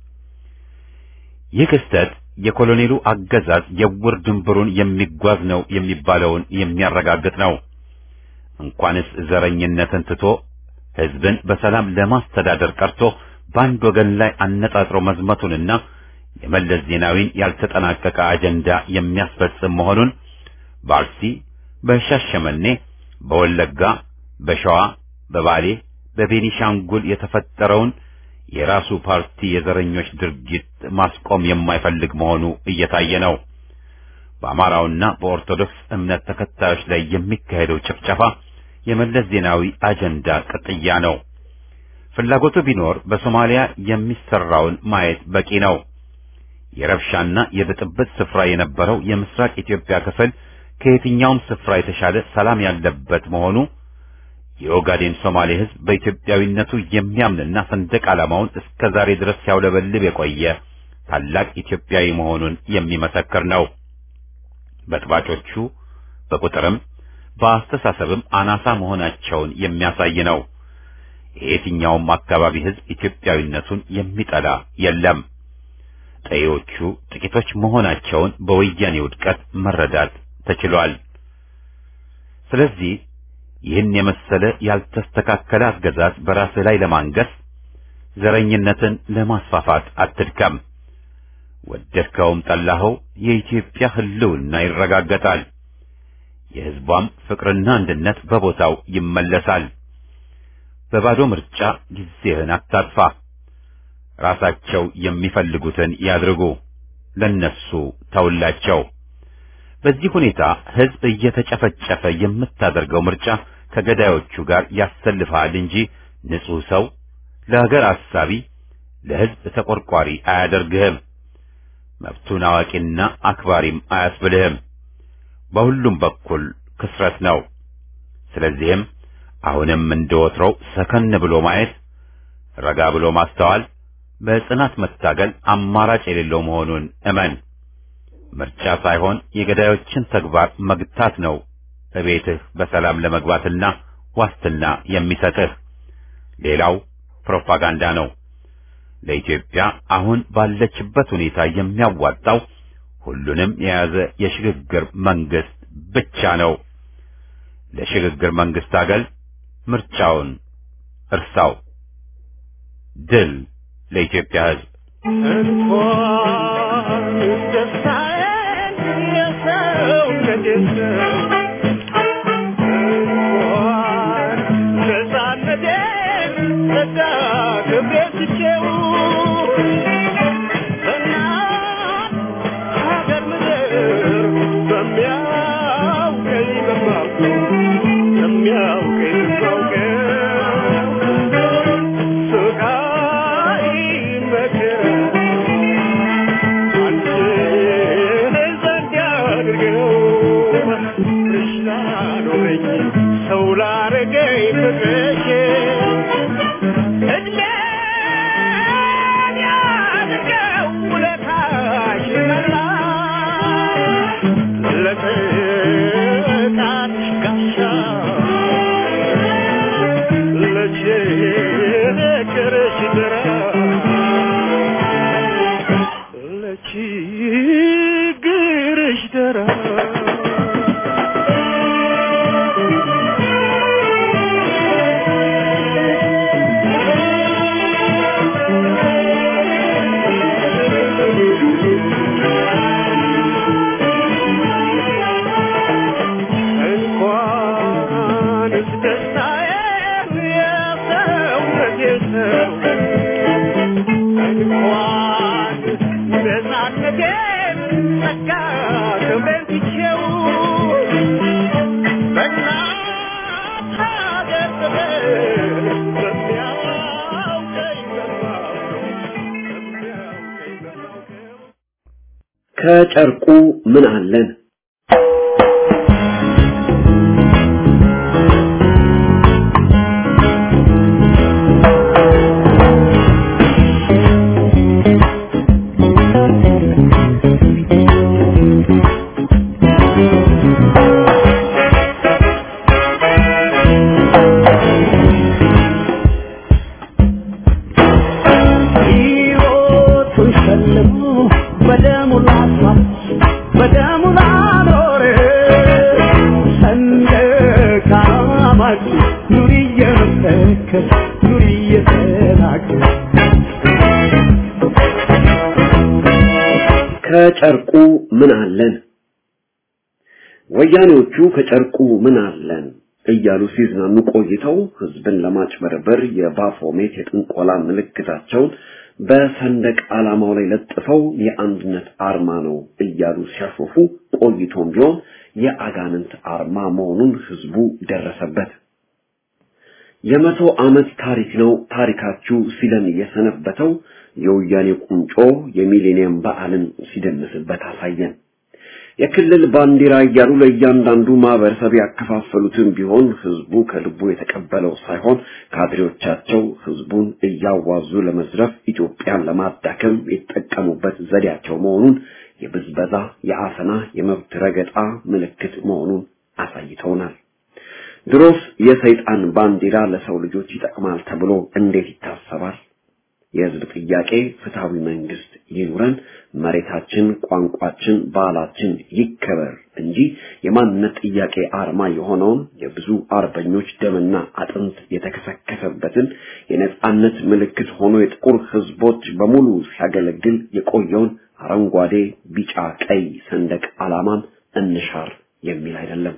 ይህ ክስተት የኮሎኔሉ አገዛዝ የውር ድንብሩን የሚጓዝ ነው የሚባለውን የሚያረጋግጥ ነው። እንኳንስ ዘረኝነትን ትቶ ሕዝብን በሰላም ለማስተዳደር ቀርቶ በአንድ ወገን ላይ አነጣጥሮ መዝመቱንና የመለስ ዜናዊን ያልተጠናቀቀ አጀንዳ የሚያስፈጽም መሆኑን በአርሲ፣ በሻሸመኔ፣ በወለጋ፣ በሸዋ፣ በባሌ፣ በቤኒሻንጉል የተፈጠረውን የራሱ ፓርቲ የዘረኞች ድርጊት ማስቆም የማይፈልግ መሆኑ እየታየ ነው። በአማራውና በኦርቶዶክስ እምነት ተከታዮች ላይ የሚካሄደው ጭፍጨፋ የመለስ ዜናዊ አጀንዳ ቅጥያ ነው። ፍላጎቱ ቢኖር በሶማሊያ የሚሰራውን ማየት በቂ ነው። የረብሻና የብጥብጥ ስፍራ የነበረው የምስራቅ ኢትዮጵያ ክፍል ከየትኛውም ስፍራ የተሻለ ሰላም ያለበት መሆኑ የኦጋዴን ሶማሌ ሕዝብ በኢትዮጵያዊነቱ የሚያምንና ሰንደቅ ዓላማውን እስከ ዛሬ ድረስ ሲያውለበልብ የቆየ ታላቅ ኢትዮጵያዊ መሆኑን የሚመሰክር ነው። በጥባጮቹ በቁጥርም በአስተሳሰብም አናሳ መሆናቸውን የሚያሳይ ነው። የየትኛውም አካባቢ ሕዝብ ኢትዮጵያዊነቱን የሚጠላ የለም። ጠዮቹ ጥቂቶች መሆናቸውን በወያኔ ውድቀት መረዳት ተችሏል። ስለዚህ ይህን የመሰለ ያልተስተካከለ አገዛዝ በራስህ ላይ ለማንገስ ዘረኝነትን ለማስፋፋት አትድከም። ወደድከውም ጠላኸው የኢትዮጵያ ሕልውና ይረጋገጣል። የሕዝቧም ፍቅርና አንድነት በቦታው ይመለሳል። በባዶ ምርጫ ጊዜህን አታጥፋ። ራሳቸው የሚፈልጉትን ያድርጉ፣ ለነሱ ተውላቸው። በዚህ ሁኔታ ሕዝብ እየተጨፈጨፈ የምታደርገው ምርጫ ከገዳዮቹ ጋር ያሰልፍሃል እንጂ ንጹሕ ሰው፣ ለሀገር አሳቢ፣ ለሕዝብ ተቆርቋሪ አያደርግህም። መብቱን አዋቂና አክባሪም አያስብልህም። በሁሉም በኩል ክስረት ነው። ስለዚህም አሁንም እንደወትሮው ሰከን ብሎ ማየት፣ ረጋ ብሎ ማስተዋል፣ በጽናት መታገል አማራጭ የሌለው መሆኑን እመን። ምርጫ ሳይሆን የገዳዮችን ተግባር መግታት ነው እቤትህ በሰላም ለመግባትና ዋስትና የሚሰጥህ። ሌላው ፕሮፓጋንዳ ነው። ለኢትዮጵያ አሁን ባለችበት ሁኔታ የሚያዋጣው ሁሉንም የያዘ የሽግግር መንግስት ብቻ ነው። ለሽግግር መንግስት አገል ምርጫውን እርሳው። ድል ለኢትዮጵያ ሕዝብ። እንኳን ደስታዬን የሰውነቴን እንኳን ነፃነቴን ጸጋ ክብሬን ትቼው በእናት ሀገር ምድር በሚያውቀኝ በማውቀው በሚያውቀኝ በማውቀው ስቃይ መከራ አንቺ ዘንድ ያድርገው እሽታ ኖረኝ ሰው ላረገኝ ፍቅርሽ እድሜን ያድርገው ውለታሽ መላ ለጥቃትሽ ከጨርቁ ምን አለን? ሕይወቱን ሸልሞ በደሙ ላስዋብ በደሙ ላኖር ሰንደቅ ዓላማችን ኑሪ እየመሰከር ኑሪ እየተናገር ከጨርቁ ምን አለን? ወያኔዎቹ ከጨርቁ ምን አለን እያሉ ሲዝናኑ ቆይተው ህዝብን ለማጭበርበር የባፎሜት የጥንቆላ ምልክታቸውን በሰንደቅ ዓላማው ላይ ለጥፈው የአንድነት አርማ ነው እያሉ ሲያሾፉ ቆይቶም ቢሆን የአጋንንት አርማ መሆኑን ህዝቡ ደረሰበት። የመቶ ዓመት ታሪክ ነው ታሪካችሁ ሲለን የሰነበተው የወያኔ ቁንጮ የሚሌኒየም በዓልን ሲደንስበት አሳየን። የክልል ባንዲራ እያሉ ለእያንዳንዱ ማህበረሰብ ያከፋፈሉትን ቢሆን ህዝቡ ከልቡ የተቀበለው ሳይሆን ካድሬዎቻቸው ህዝቡን እያዋዙ ለመዝረፍ ኢትዮጵያን ለማዳከም የተጠቀሙበት ዘዴያቸው መሆኑን የብዝበዛ፣ የአፈና፣ የመብት ረገጣ ምልክት መሆኑን አሳይተውናል። ድሮስ የሰይጣን ባንዲራ ለሰው ልጆች ይጠቅማል ተብሎ እንዴት ይታሰባል? የህዝብ ጥያቄ ፍትሃዊ መንግስት ይኑረን፣ መሬታችን፣ ቋንቋችን፣ ባህላችን ይከበር እንጂ የማንነት ጥያቄ አርማ የሆነውን የብዙ አርበኞች ደምና አጥንት የተከሰከሰበትን የነጻነት ምልክት ሆኖ የጥቁር ህዝቦች በሙሉ ሲያገለግል የቆየውን አረንጓዴ፣ ቢጫ፣ ቀይ ሰንደቅ ዓላማን እንሻር የሚል አይደለም።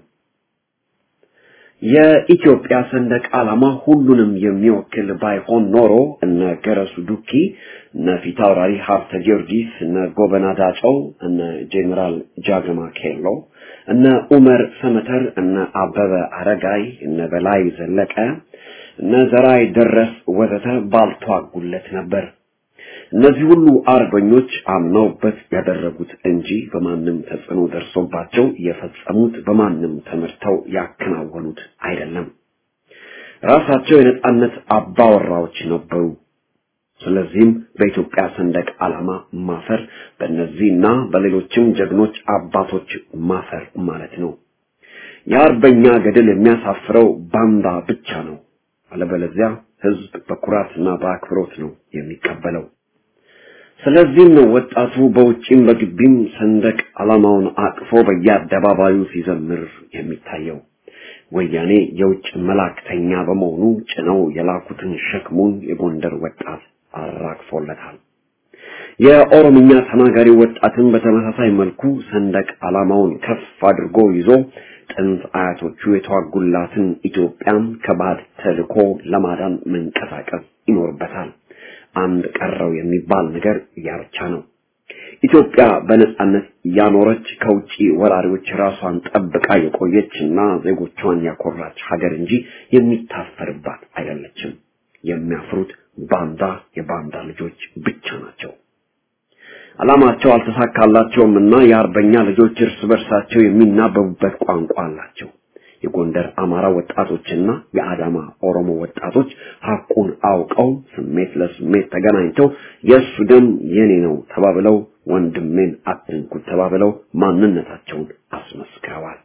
የኢትዮጵያ ሰንደቅ ዓላማ ሁሉንም የሚወክል ባይሆን ኖሮ እነ ገረሱ ዱኪ፣ እነ ፊታውራሪ ሀብተ ጊዮርጊስ፣ እነ ጎበና ዳጨው፣ እነ ጄኔራል ጃገማ ኬሎ፣ እነ ኡመር ሰመተር፣ እነ አበበ አረጋይ፣ እነ በላይ ዘለቀ፣ እነ ዘራይ ደረስ ወዘተ ባልተዋጉለት ነበር። እነዚህ ሁሉ አርበኞች አምነውበት ያደረጉት እንጂ በማንም ተጽዕኖ ደርሶባቸው የፈጸሙት በማንም ተመርተው ያከናወኑት አይደለም። ራሳቸው የነጻነት አባወራዎች ነበሩ። ስለዚህም በኢትዮጵያ ሰንደቅ ዓላማ ማፈር በእነዚህና በሌሎችም ጀግኖች አባቶች ማፈር ማለት ነው። የአርበኛ ገድል የሚያሳፍረው ባንዳ ብቻ ነው። አለበለዚያ ህዝብ በኩራትና በአክብሮት ነው የሚቀበለው። ስለዚህም ነው ወጣቱ በውጪም በግቢም ሰንደቅ ዓላማውን አቅፎ በየአደባባዩ ሲዘምር የሚታየው። ወያኔ የውጭ መላእክተኛ በመሆኑ ጭነው የላኩትን ሸክሙን የጎንደር ወጣት አራግፎለታል። የኦሮምኛ ተናጋሪ ወጣትን በተመሳሳይ መልኩ ሰንደቅ ዓላማውን ከፍ አድርጎ ይዞ ጥንት አያቶቹ የተዋጉላትን ኢትዮጵያን ከባድ ተልዕኮ ለማዳን መንቀሳቀስ ይኖርበታል። አንድ ቀረው የሚባል ነገር ያ ብቻ ነው። ኢትዮጵያ በነጻነት ያኖረች ከውጪ ወራሪዎች ራሷን ጠብቃ የቆየችና ዜጎቿን ያኮራች ሀገር እንጂ የሚታፈርባት አይደለችም። የሚያፍሩት ባንዳ የባንዳ ልጆች ብቻ ናቸው። ዓላማቸው አልተሳካላቸውም እና የአርበኛ ልጆች እርስ በርሳቸው የሚናበቡበት ቋንቋ አላቸው። የጎንደር አማራ ወጣቶችና የአዳማ ኦሮሞ ወጣቶች ሐቁን አውቀው ስሜት ለስሜት ተገናኝተው የእሱ ደም የኔ ነው ተባብለው ወንድሜን አትንኩት ተባብለው ማንነታቸውን አስመስክረዋል።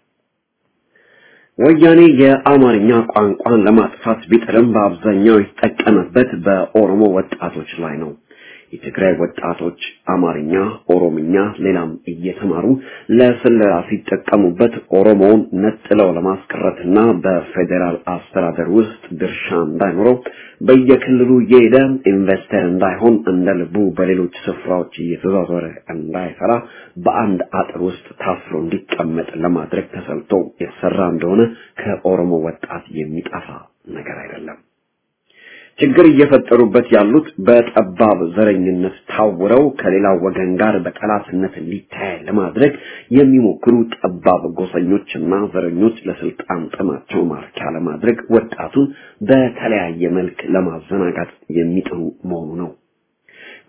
ወያኔ የአማርኛ ቋንቋን ለማጥፋት ቢጥርም በአብዛኛው የተጠቀመበት በኦሮሞ ወጣቶች ላይ ነው። የትግራይ ወጣቶች አማርኛ፣ ኦሮምኛ፣ ሌላም እየተማሩ ለስለላ ሲጠቀሙበት ኦሮሞውን ነጥለው ለማስቀረትና በፌዴራል አስተዳደር ውስጥ ድርሻ እንዳይኖረው በየክልሉ እየሄደ ኢንቨስተር እንዳይሆን እንደ ልቡ በሌሎች ስፍራዎች እየተዟዟረ እንዳይሰራ በአንድ አጥር ውስጥ ታስሮ እንዲቀመጥ ለማድረግ ተሰልቶ የተሰራ እንደሆነ ከኦሮሞ ወጣት የሚጠፋ ነገር አይደለም። ችግር እየፈጠሩበት ያሉት በጠባብ ዘረኝነት ታውረው ከሌላው ወገን ጋር በጠላትነት እንዲታይ ለማድረግ የሚሞክሩ ጠባብ ጎሰኞችና ዘረኞች ለስልጣን ጥማቸው ማርኪያ ለማድረግ ወጣቱን በተለያየ መልክ ለማዘናጋት የሚጥሩ መሆኑ ነው።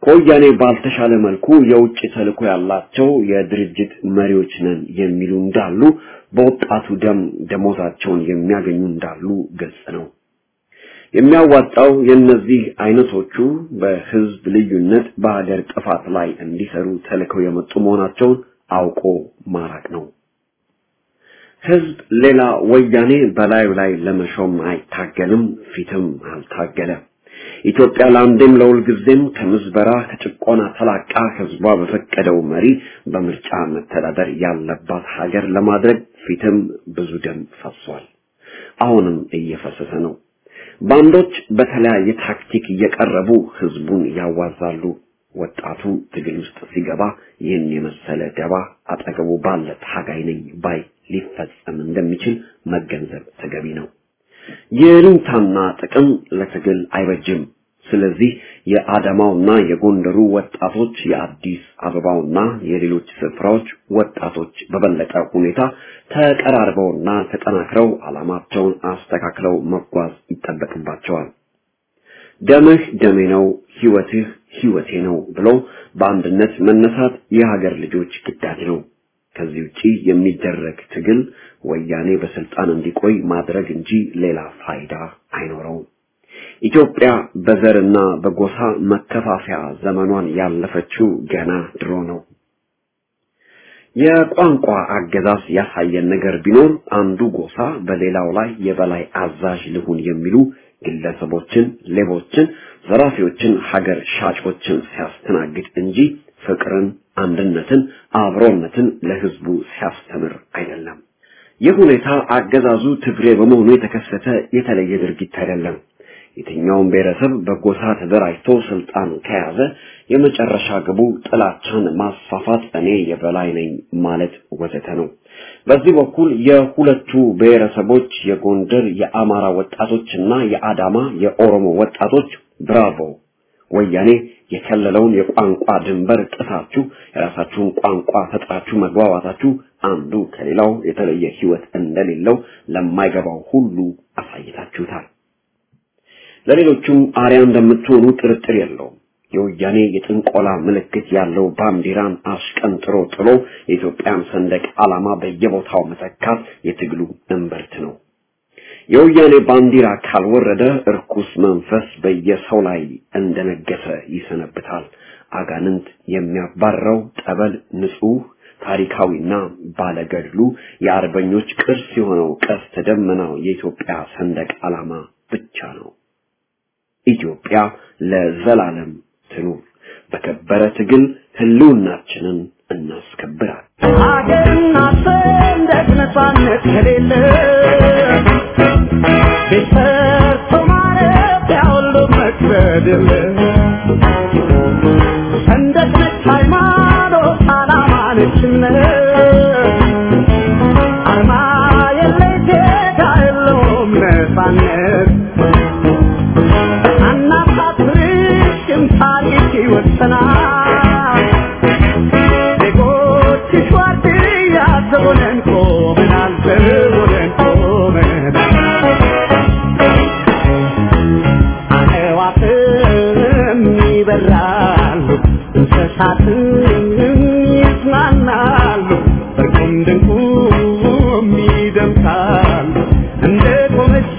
ከወያኔ ባልተሻለ መልኩ የውጭ ተልዕኮ ያላቸው የድርጅት መሪዎች ነን የሚሉ እንዳሉ፣ በወጣቱ ደም ደሞዛቸውን የሚያገኙ እንዳሉ ግልጽ ነው። የሚያዋጣው የእነዚህ አይነቶቹ በህዝብ ልዩነት በሀገር ጥፋት ላይ እንዲሰሩ ተልከው የመጡ መሆናቸውን አውቆ ማራቅ ነው። ህዝብ ሌላ ወያኔ በላዩ ላይ ለመሾም አይታገልም፣ ፊትም አልታገለ። ኢትዮጵያ ለአንዴም ለሁልጊዜም ከምዝበራ ከጭቆና ተላቃ ህዝቧ በፈቀደው መሪ በምርጫ መተዳደር ያለባት ሀገር ለማድረግ ፊትም ብዙ ደም ፈሷል። አሁንም እየፈሰሰ ነው። ባንዶች በተለያየ ታክቲክ እየቀረቡ ህዝቡን ያዋዛሉ። ወጣቱ ትግል ውስጥ ሲገባ ይህን የመሰለ ደባ አጠገቡ ባለ ታጋይ ነኝ ባይ ሊፈጸም እንደሚችል መገንዘብ ተገቢ ነው። የልንታና ጥቅም ለትግል አይበጅም። ስለዚህ የአዳማውና የጎንደሩ ወጣቶች የአዲስ አበባውና የሌሎች ስፍራዎች ወጣቶች በበለጠ ሁኔታ ተቀራርበውና ተጠናክረው ዓላማቸውን አስተካክለው መጓዝ ይጠበቅባቸዋል። ደምህ ደሜ ነው፣ ህይወትህ ህይወቴ ነው ብሎ በአንድነት መነሳት የሀገር ልጆች ግዳጅ ነው። ከዚህ ውጪ የሚደረግ ትግል ወያኔ በስልጣን እንዲቆይ ማድረግ እንጂ ሌላ ፋይዳ አይኖረውም። ኢትዮጵያ በዘርና በጎሳ መከፋፈያ ዘመኗን ያለፈችው ገና ድሮ ነው። የቋንቋ አገዛዝ ያሳየን ነገር ቢኖር አንዱ ጎሳ በሌላው ላይ የበላይ አዛዥ ልሁን የሚሉ ግለሰቦችን፣ ሌቦችን፣ ዘራፊዎችን፣ ሀገር ሻጮችን ሲያስተናግድ እንጂ ፍቅርን፣ አንድነትን፣ አብሮነትን ለህዝቡ ሲያስተምር አይደለም። ይህ ሁኔታ አገዛዙ ትግሬ በመሆኑ የተከሰተ የተለየ ድርጊት አይደለም። የትኛውም ብሔረሰብ በጎሳ ተደራጅቶ ስልጣን ከያዘ የመጨረሻ ግቡ ጥላቻን ማስፋፋት፣ እኔ የበላይ ነኝ ማለት ወዘተ ነው። በዚህ በኩል የሁለቱ ብሔረሰቦች የጎንደር የአማራ ወጣቶችና የአዳማ የኦሮሞ ወጣቶች ብራቮ ወያኔ የከለለውን የቋንቋ ድንበር ጥሳችሁ የራሳችሁን ቋንቋ ፈጥራችሁ መግባባታችሁ አንዱ ከሌላው የተለየ ህይወት እንደሌለው ለማይገባው ሁሉ አሳይታችሁታል። ለሌሎቹም አርያ እንደምትሆኑ ጥርጥር የለውም። የወያኔ የጥንቆላ ምልክት ያለው ባንዲራን አሽቀንጥሮ ጥሎ የኢትዮጵያን ሰንደቅ ዓላማ በየቦታው መተካት የትግሉ እምብርት ነው። የወያኔ ባንዲራ ካልወረደ እርኩስ መንፈስ በየሰው ላይ እንደነገሰ ይሰነብታል። አጋንንት የሚያባረው ጠበል ንጹህ ታሪካዊና ባለገድሉ የአርበኞች ቅርስ የሆነው ቀስተ ደመናው የኢትዮጵያ ሰንደቅ ዓላማ ብቻ ነው። ኢትዮጵያ ለዘላለም ትኑር። በከበረ ትግል ህልውናችንን እናስከብራል። ሀገርና ሰንደቅ ነፃነት ከሌለ ቤት ሰርቶ ማረፊያ ሁሉ መክበድ የለ ሰንደቅ ነች ሃይማኖት፣ ዓላማ ነች እምነት አርማ የለይ ዜጋ የለውም ነፃነት አናሳፍርሽም ታሪክ ይወሰናል ዜጎችሽ ዋርድያ ዘቦነን ቆመናል ዘቦነን ቆመናል አዕዋፍም ይበራሉ እንስሳትም ይዝናናሉ በቁም ድንቁም ይደምቃሉ እንደ ቆመች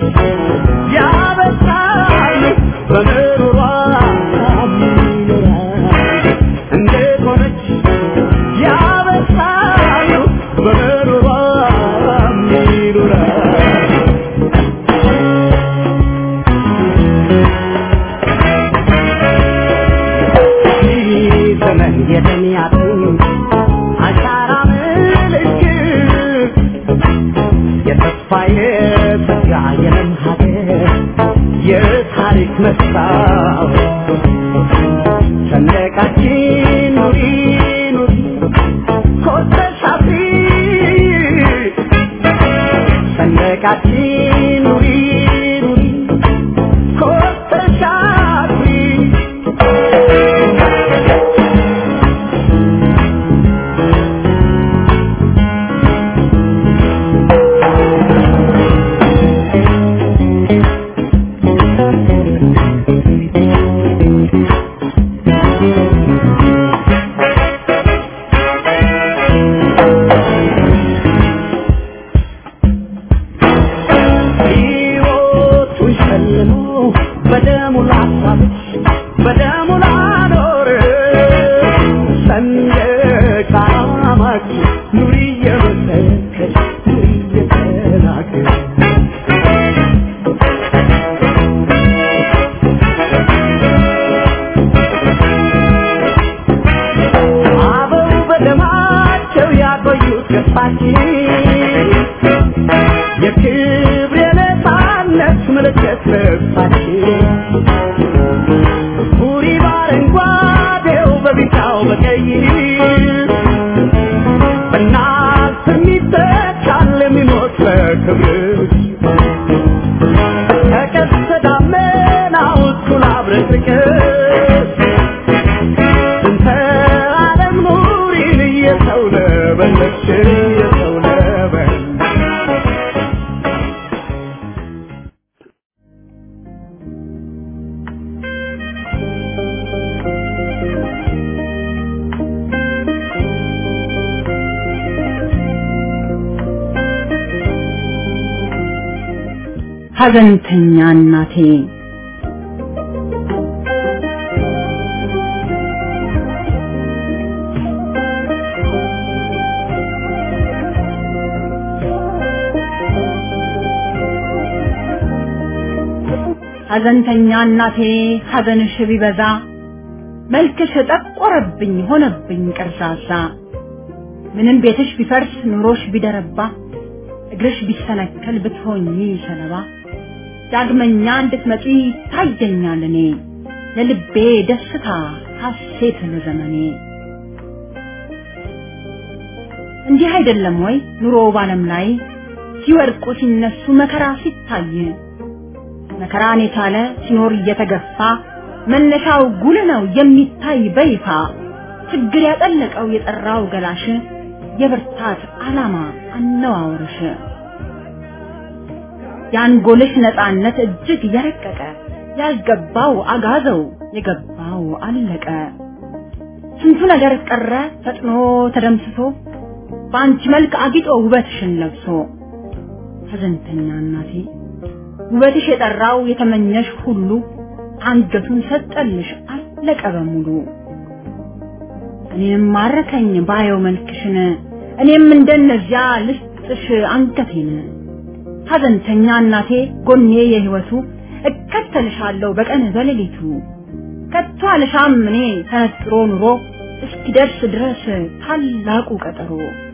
ያበሳሉ በምሩሯ ይኖራሉ እንደ ቆመች ያበሳሉ በምሩሯ ይኖራሉ ዘመን የተሚያቱ አሻራ ምልክት የተስፋ የተጋ የለም ሀገር የታሪክ መስታወት ሰንደቃችን ኑሪ ኑሪ ኮተሽ አብሪ ሰንደቃችን ኑሪ ኑሪ ኮተሽ አብሪ ልጅ በደሙ ላኖር ሰንደቅ ዓላማችን ኑሪ እየመሰከር ኑሪ እየተናገር አበው በደማቸው ያቆዩት ገጽታችን የክብር የነፃነት ምልክት ልብሳችን ቡሪ በአረንጓዴው በቢጫው በቀይ በእናት የሚተካል የሚሞት በክብር ከቀስተ ደመናው እኩል አብረቅርቀን እንተ ዓለም ኑሪን እየሰው ለበለች እየሰው ለበለች ሐዘንተኛ እናቴ ሐዘንተኛ እናቴ ሐዘንሽ ቢበዛ መልክሽ ጠቆረብኝ ሆነብኝ ቀርዛዛ ምንም ቤትሽ ቢፈርስ ኑሮሽ ቢደረባ እግርሽ ቢሰነከል ብትሆኚ ሰለባ ዳግመኛ እንድትመጪ ታየኛል እኔ ለልቤ ደስታ ሐሴት ለዘመኔ እንዲህ አይደለም ወይ ኑሮ ባለም ላይ ሲወድቁ ሲነሱ መከራ ሲታይ መከራን የቻለ ሲኖር እየተገፋ መነሻው ጉል ነው የሚታይ በይፋ ችግር ያጠለቀው የጠራው ገላሽ የብርታት ዓላማ አነዋወርሽ የአንጎልሽ ነፃነት እጅግ የረቀቀ ያልገባው አጋዘው የገባው አለቀ ስንቱ ነገር ቀረ ፈጥኖ ተደምስሶ በአንቺ መልክ አጊጦ ውበትሽን ለብሶ ሐዘንተኛ እናቴ ውበትሽ የጠራው የተመኘሽ ሁሉ አንገቱን ሰጠልሽ አለቀ በሙሉ እኔም ማረከኝ ባየው መልክሽን እኔም እንደነዚያ ልስጥሽ አንገቴን ሐዘንተኛ እናቴ ጎኔ የህይወቱ እከተልሻለሁ በቀን በሌሊቱ ከቶ አልሻም እኔ ተነጥሮ ኑሮ እስኪደርስ ድረስ ታላቁ ቀጠሮ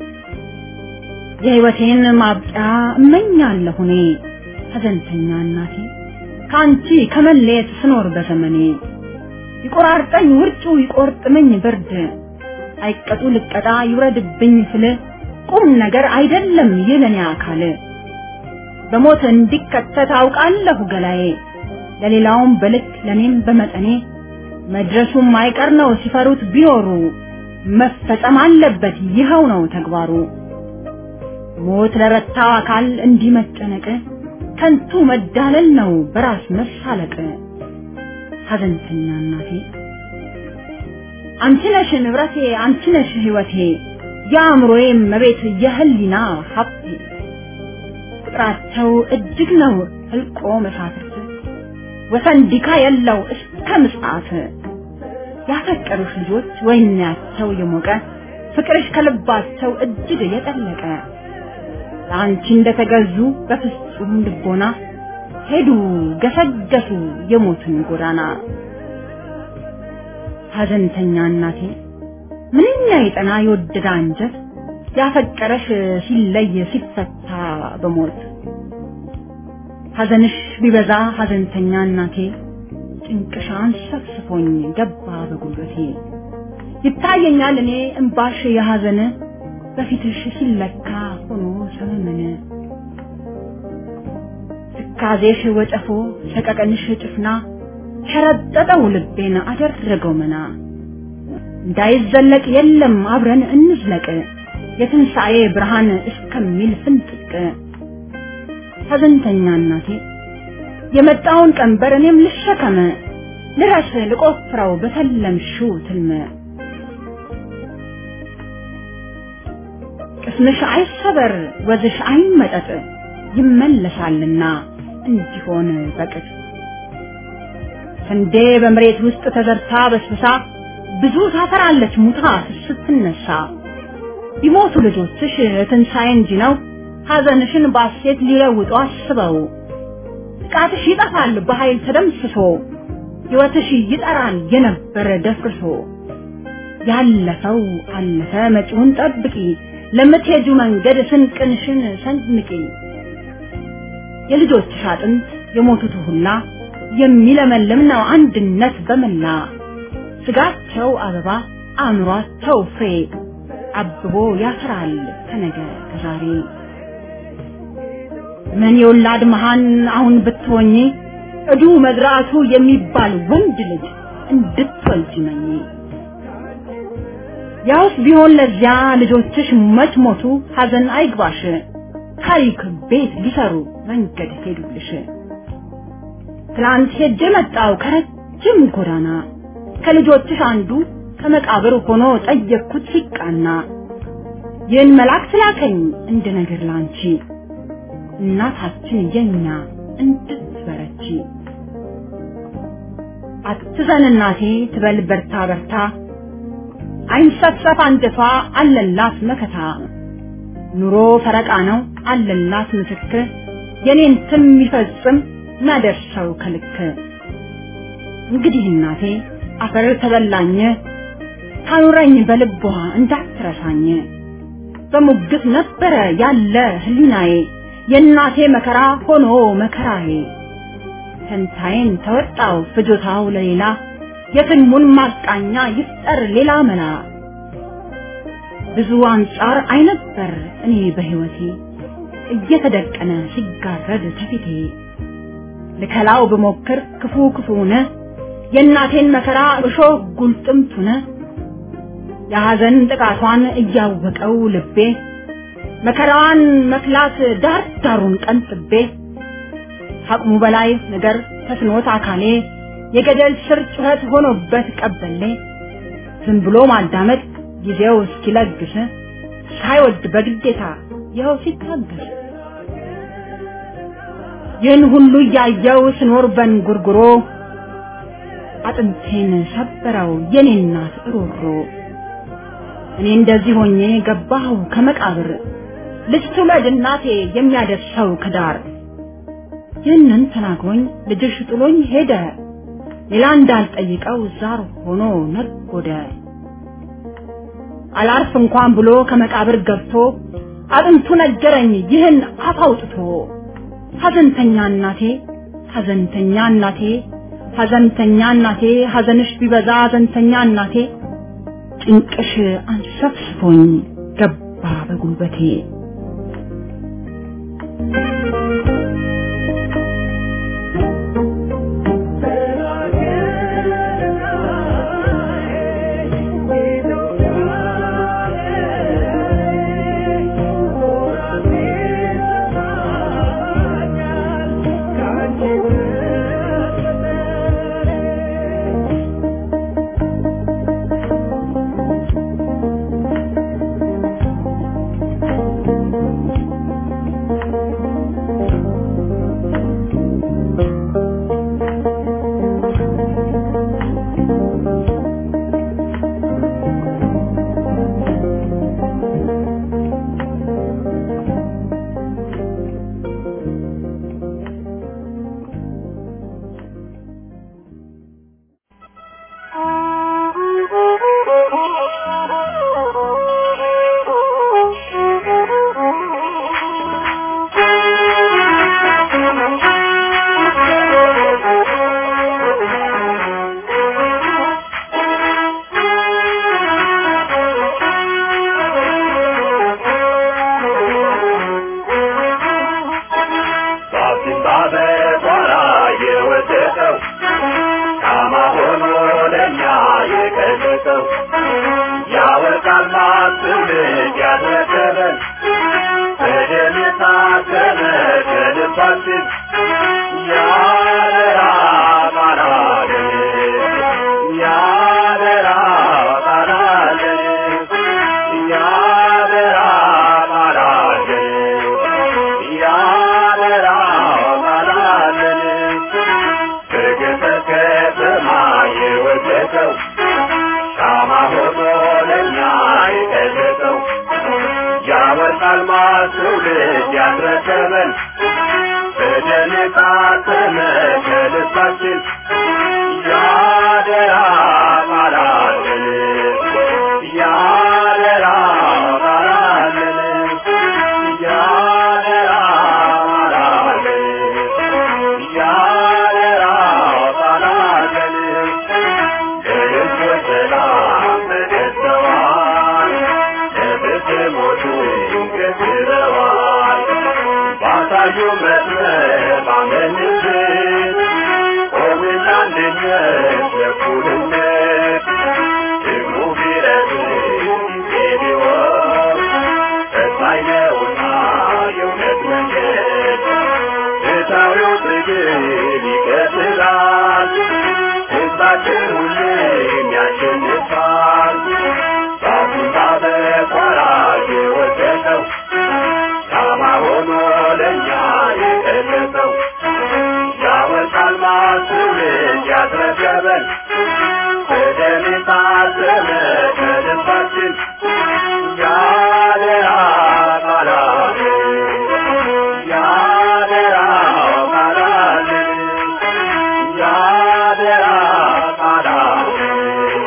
የህይወቴን ማብቂያ እመኛለሁ እኔ ሐዘንተኛ እናቴ ከአንቺ ከመለየት ስኖር በዘመኔ ይቆራርጠኝ ውርጩ ይቆርጥመኝ ብርድ አይቀጡ ልቀጣ ይውረድብኝ ስል ቁም ነገር አይደለም ይለኔ አካል በሞት እንዲከተት አውቃለሁ ገላዬ ለሌላውም በልክ ለኔም በመጠኔ መድረሱም አይቀር ነው ሲፈሩት ቢኖሩ መፈጸም አለበት ይኸው ነው ተግባሩ ሞት ለረታው አካል እንዲህ መጨነቅ ከንቱ መዳለል ነው በራስ መሳለቅ ሐዘንተኛ እናቴ አንቺ ነሽ ንብረቴ አንቺ ነሽ ህይወቴ የአእምሮዬ መቤት የህሊና ሀብቴ ቁጥራቸው እጅግ ነው ህልቆ መሳፍርት ወሰን ዲካ የለው እስከ ምጽአት ያፈቀሩሽ ልጆች ወይናቸው የሞቀ ፍቅርሽ ከልባቸው እጅግ የጠለቀ ለአንቺ እንደተገዙ በፍጹም ልቦና ሄዱ ገሰገሱ የሞትን ጎዳና ሐዘንተኛ እናቴ ምንኛ የጠና የወደደ አንጀት ያፈቀረሽ ሲለይ ሲፈታ በሞት ሐዘንሽ ቢበዛ ሐዘንተኛ እናቴ ጭንቅሻን ሰፍስፎኝ ገባ በጉልበቴ ይታየኛል እኔ እምባሽ የሐዘን በፊትሽ ሲለካ ሆኖ ሰመመነ ትካዜሽ ወጨፎ ሰቀቀንሽ ጭፍና ሸረጠጠው ልቤን አደረገው መና እንዳይዘለቅ የለም አብረን እንዝለቅ የትንሣኤ ብርሃን እስከሚል ፍንጥቅ ሐዘንተኛ እናቴ የመጣውን ቀንበር እኔም ልሸከመ ልረስ ልቆፍረው በተለምሽው ትልመ ቅስምሽ አይሰበር ወዝሽ አይመጠጥ ይመለሳልና እንዲሆን በቅጥ ስንዴ በመሬት ውስጥ ተዘርታ በስብሳ ብዙ ታፈራለች ሙታ ስትነሳ። ቢሞቱ ልጆችሽ ትንሣኤ እንጂ ነው ሐዘንሽን ባሴት ሊለውጡ አስበው። ጥቃትሽ ይጠፋል በኃይል ተደምስሶ ሕይወትሽ ይጠራል የነበረ ደፍርሶ። ያለፈው አለፈ መጪውን ጠብቂ ለምትሄጁ መንገድ ስንቅንሽን ሰንንቂ። የልጆችሽ አጥንት የሞቱት ሁላ የሚለመልም ነው አንድነት በመላ ስጋቸው አበባ አእምሯቸው ፍሬ አብቦ ያፈራል ከነገ ከዛሬ። ምን የወላድ መሃን አሁን ብትሆኚ እዱ መዝራቱ የሚባል ወንድ ልጅ እንድትወልጅ መኝ። ያውስ ቢሆን ለዚያ ልጆችሽ መች ሞቱ ሐዘን አይግባሽ፣ ታሪክ ቤት ሊሰሩ መንገድ ሄዱልሽ። ትናንት ሄጄ መጣው ከረጅም ጎዳና ከልጆችሽ አንዱ ከመቃብር ሆኖ ጠየቅኩት ሲቃና ይህን መልአክ ስላከኝ እንደ ነገር ላንቺ እናታችን የኛ እንድትበረቺ አትዘን እናቴ ትበል በርታ በርታ አይንሰፍሰፍ አንጀቷ አለላት መከታ ኑሮ ፈረቃ ነው አለላት ምስክር የኔን ትም የሚፈጽም ናደርሰው ከልክ እንግዲህ እናቴ አፈር ተበላኝ ታኑረኝ በልቧ እንዳትረሳኝ በሙግት ነበረ ያለ ህሊናዬ የእናቴ መከራ ሆኖ መከራዬ ፈንታዬን ተወጣው ፍጆታው ለሌላ የትልሙን ማቃኛ ይፍጠር ሌላ መላ ብዙ አንጻር አይነበር እኔ በህይወቴ እየተደቀነ ሲጋረድ ከፊቴ ልከላው ብሞክር ክፉ ክፉነ የእናቴን መከራ እሾህ ጉልጥምቱነ የሐዘን ጥቃቷን እያወቀው ልቤ መከራዋን መክላት ዳር ዳሩን ቀንጥቤ አቅሙ በላይ ነገር ተስኖት አካሌ የገደል ስር ጩኸት ሆኖበት ቀበሌ ዝም ብሎ ማዳመጥ ጊዜው እስኪለግስ ሳይወድ በግዴታ ይኸው ሲታገስ ይህን ሁሉ እያየው ስኖር በንጉርጉሮ አጥንቴን ሰበረው የኔ እናት ሮሮ እኔ እንደዚህ ሆኜ ገባሁ ከመቃብር ልጅ ትውለድ እናቴ የሚያደርሰው ከዳር ይህንን ተናግሮኝ ልጅሽ ጥሎኝ ሄደ ሌላ እንዳልጠይቀው ዛር ሆኖ ነጎደ አላርፍ እንኳን ብሎ ከመቃብር ገብቶ አጥንቱ ነገረኝ ይህን አፍ አውጥቶ ሐዘንተኛ እናቴ ሐዘንተኛ እናቴ ሐዘንተኛ እናቴ ሐዘንሽ ቢበዛ ሐዘንተኛ እናቴ ጭንቅሽ አንሰፍስፎኝ ገባ በጉልበቴ Yeah. አልማዝ ትውልድ ያስረከበን በደም የታተመ ከልባችን ያደራ ቃላለን ያደራ ቃላለን ያደራ ቃላለን ያደራ ቃላለን ለሕዝቦች ሰላም ተገዝተዋል ለፍትህ ሞቱ ገዝረዋል ባሳዩ መስመር ባመንበት ቆምና አንድነት ለእኩልነት ደግሞ ቢረዝም ጊዜ ቢወስድ ፈታኝ ነውና የእውነት መንገድ ፍትሐዊው ትግል ይቀጥላል ሕዝባችን ሁሌም ያሸንፋል ዛፉና በቋራ የወደቀው ሻማ ሆኖ ለእኛ የቀለጠው ያወጣል ማስውልድ ያስረከበን በደም የታተመ ከልባችን ያደራ ቃላለን ያደራ ቃላለን ያደራ ቃላለን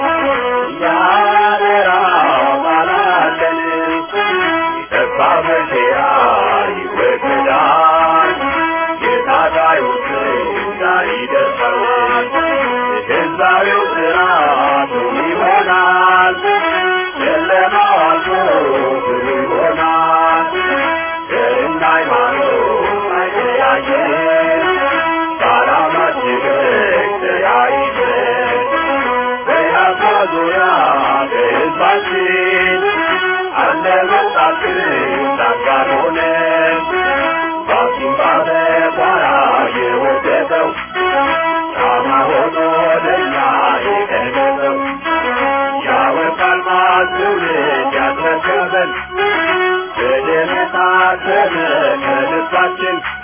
ያደራ ቃላለን የጠፋ መቼያ ይወገዳል የታጋዮች ዛሬ ይደርሳል ህዝባዊው ስርዓቱ ይሆናል ጨለማው አልፎ ብሩ ይሆናል ዘርና ሃይማኖት አይለያየን በዓላማችን ተያይዘን በያፋ ዙሪያ በህዝባችን አለ መጣችን ዳጋር ሆነን ባሲምባ በቋራ የወደቀው ሻማ ሆኖ ለእኛ የቀለጠው ያወጣል ማዝ ትውልድ ያስረከበን በደም የታተመ ከልባችን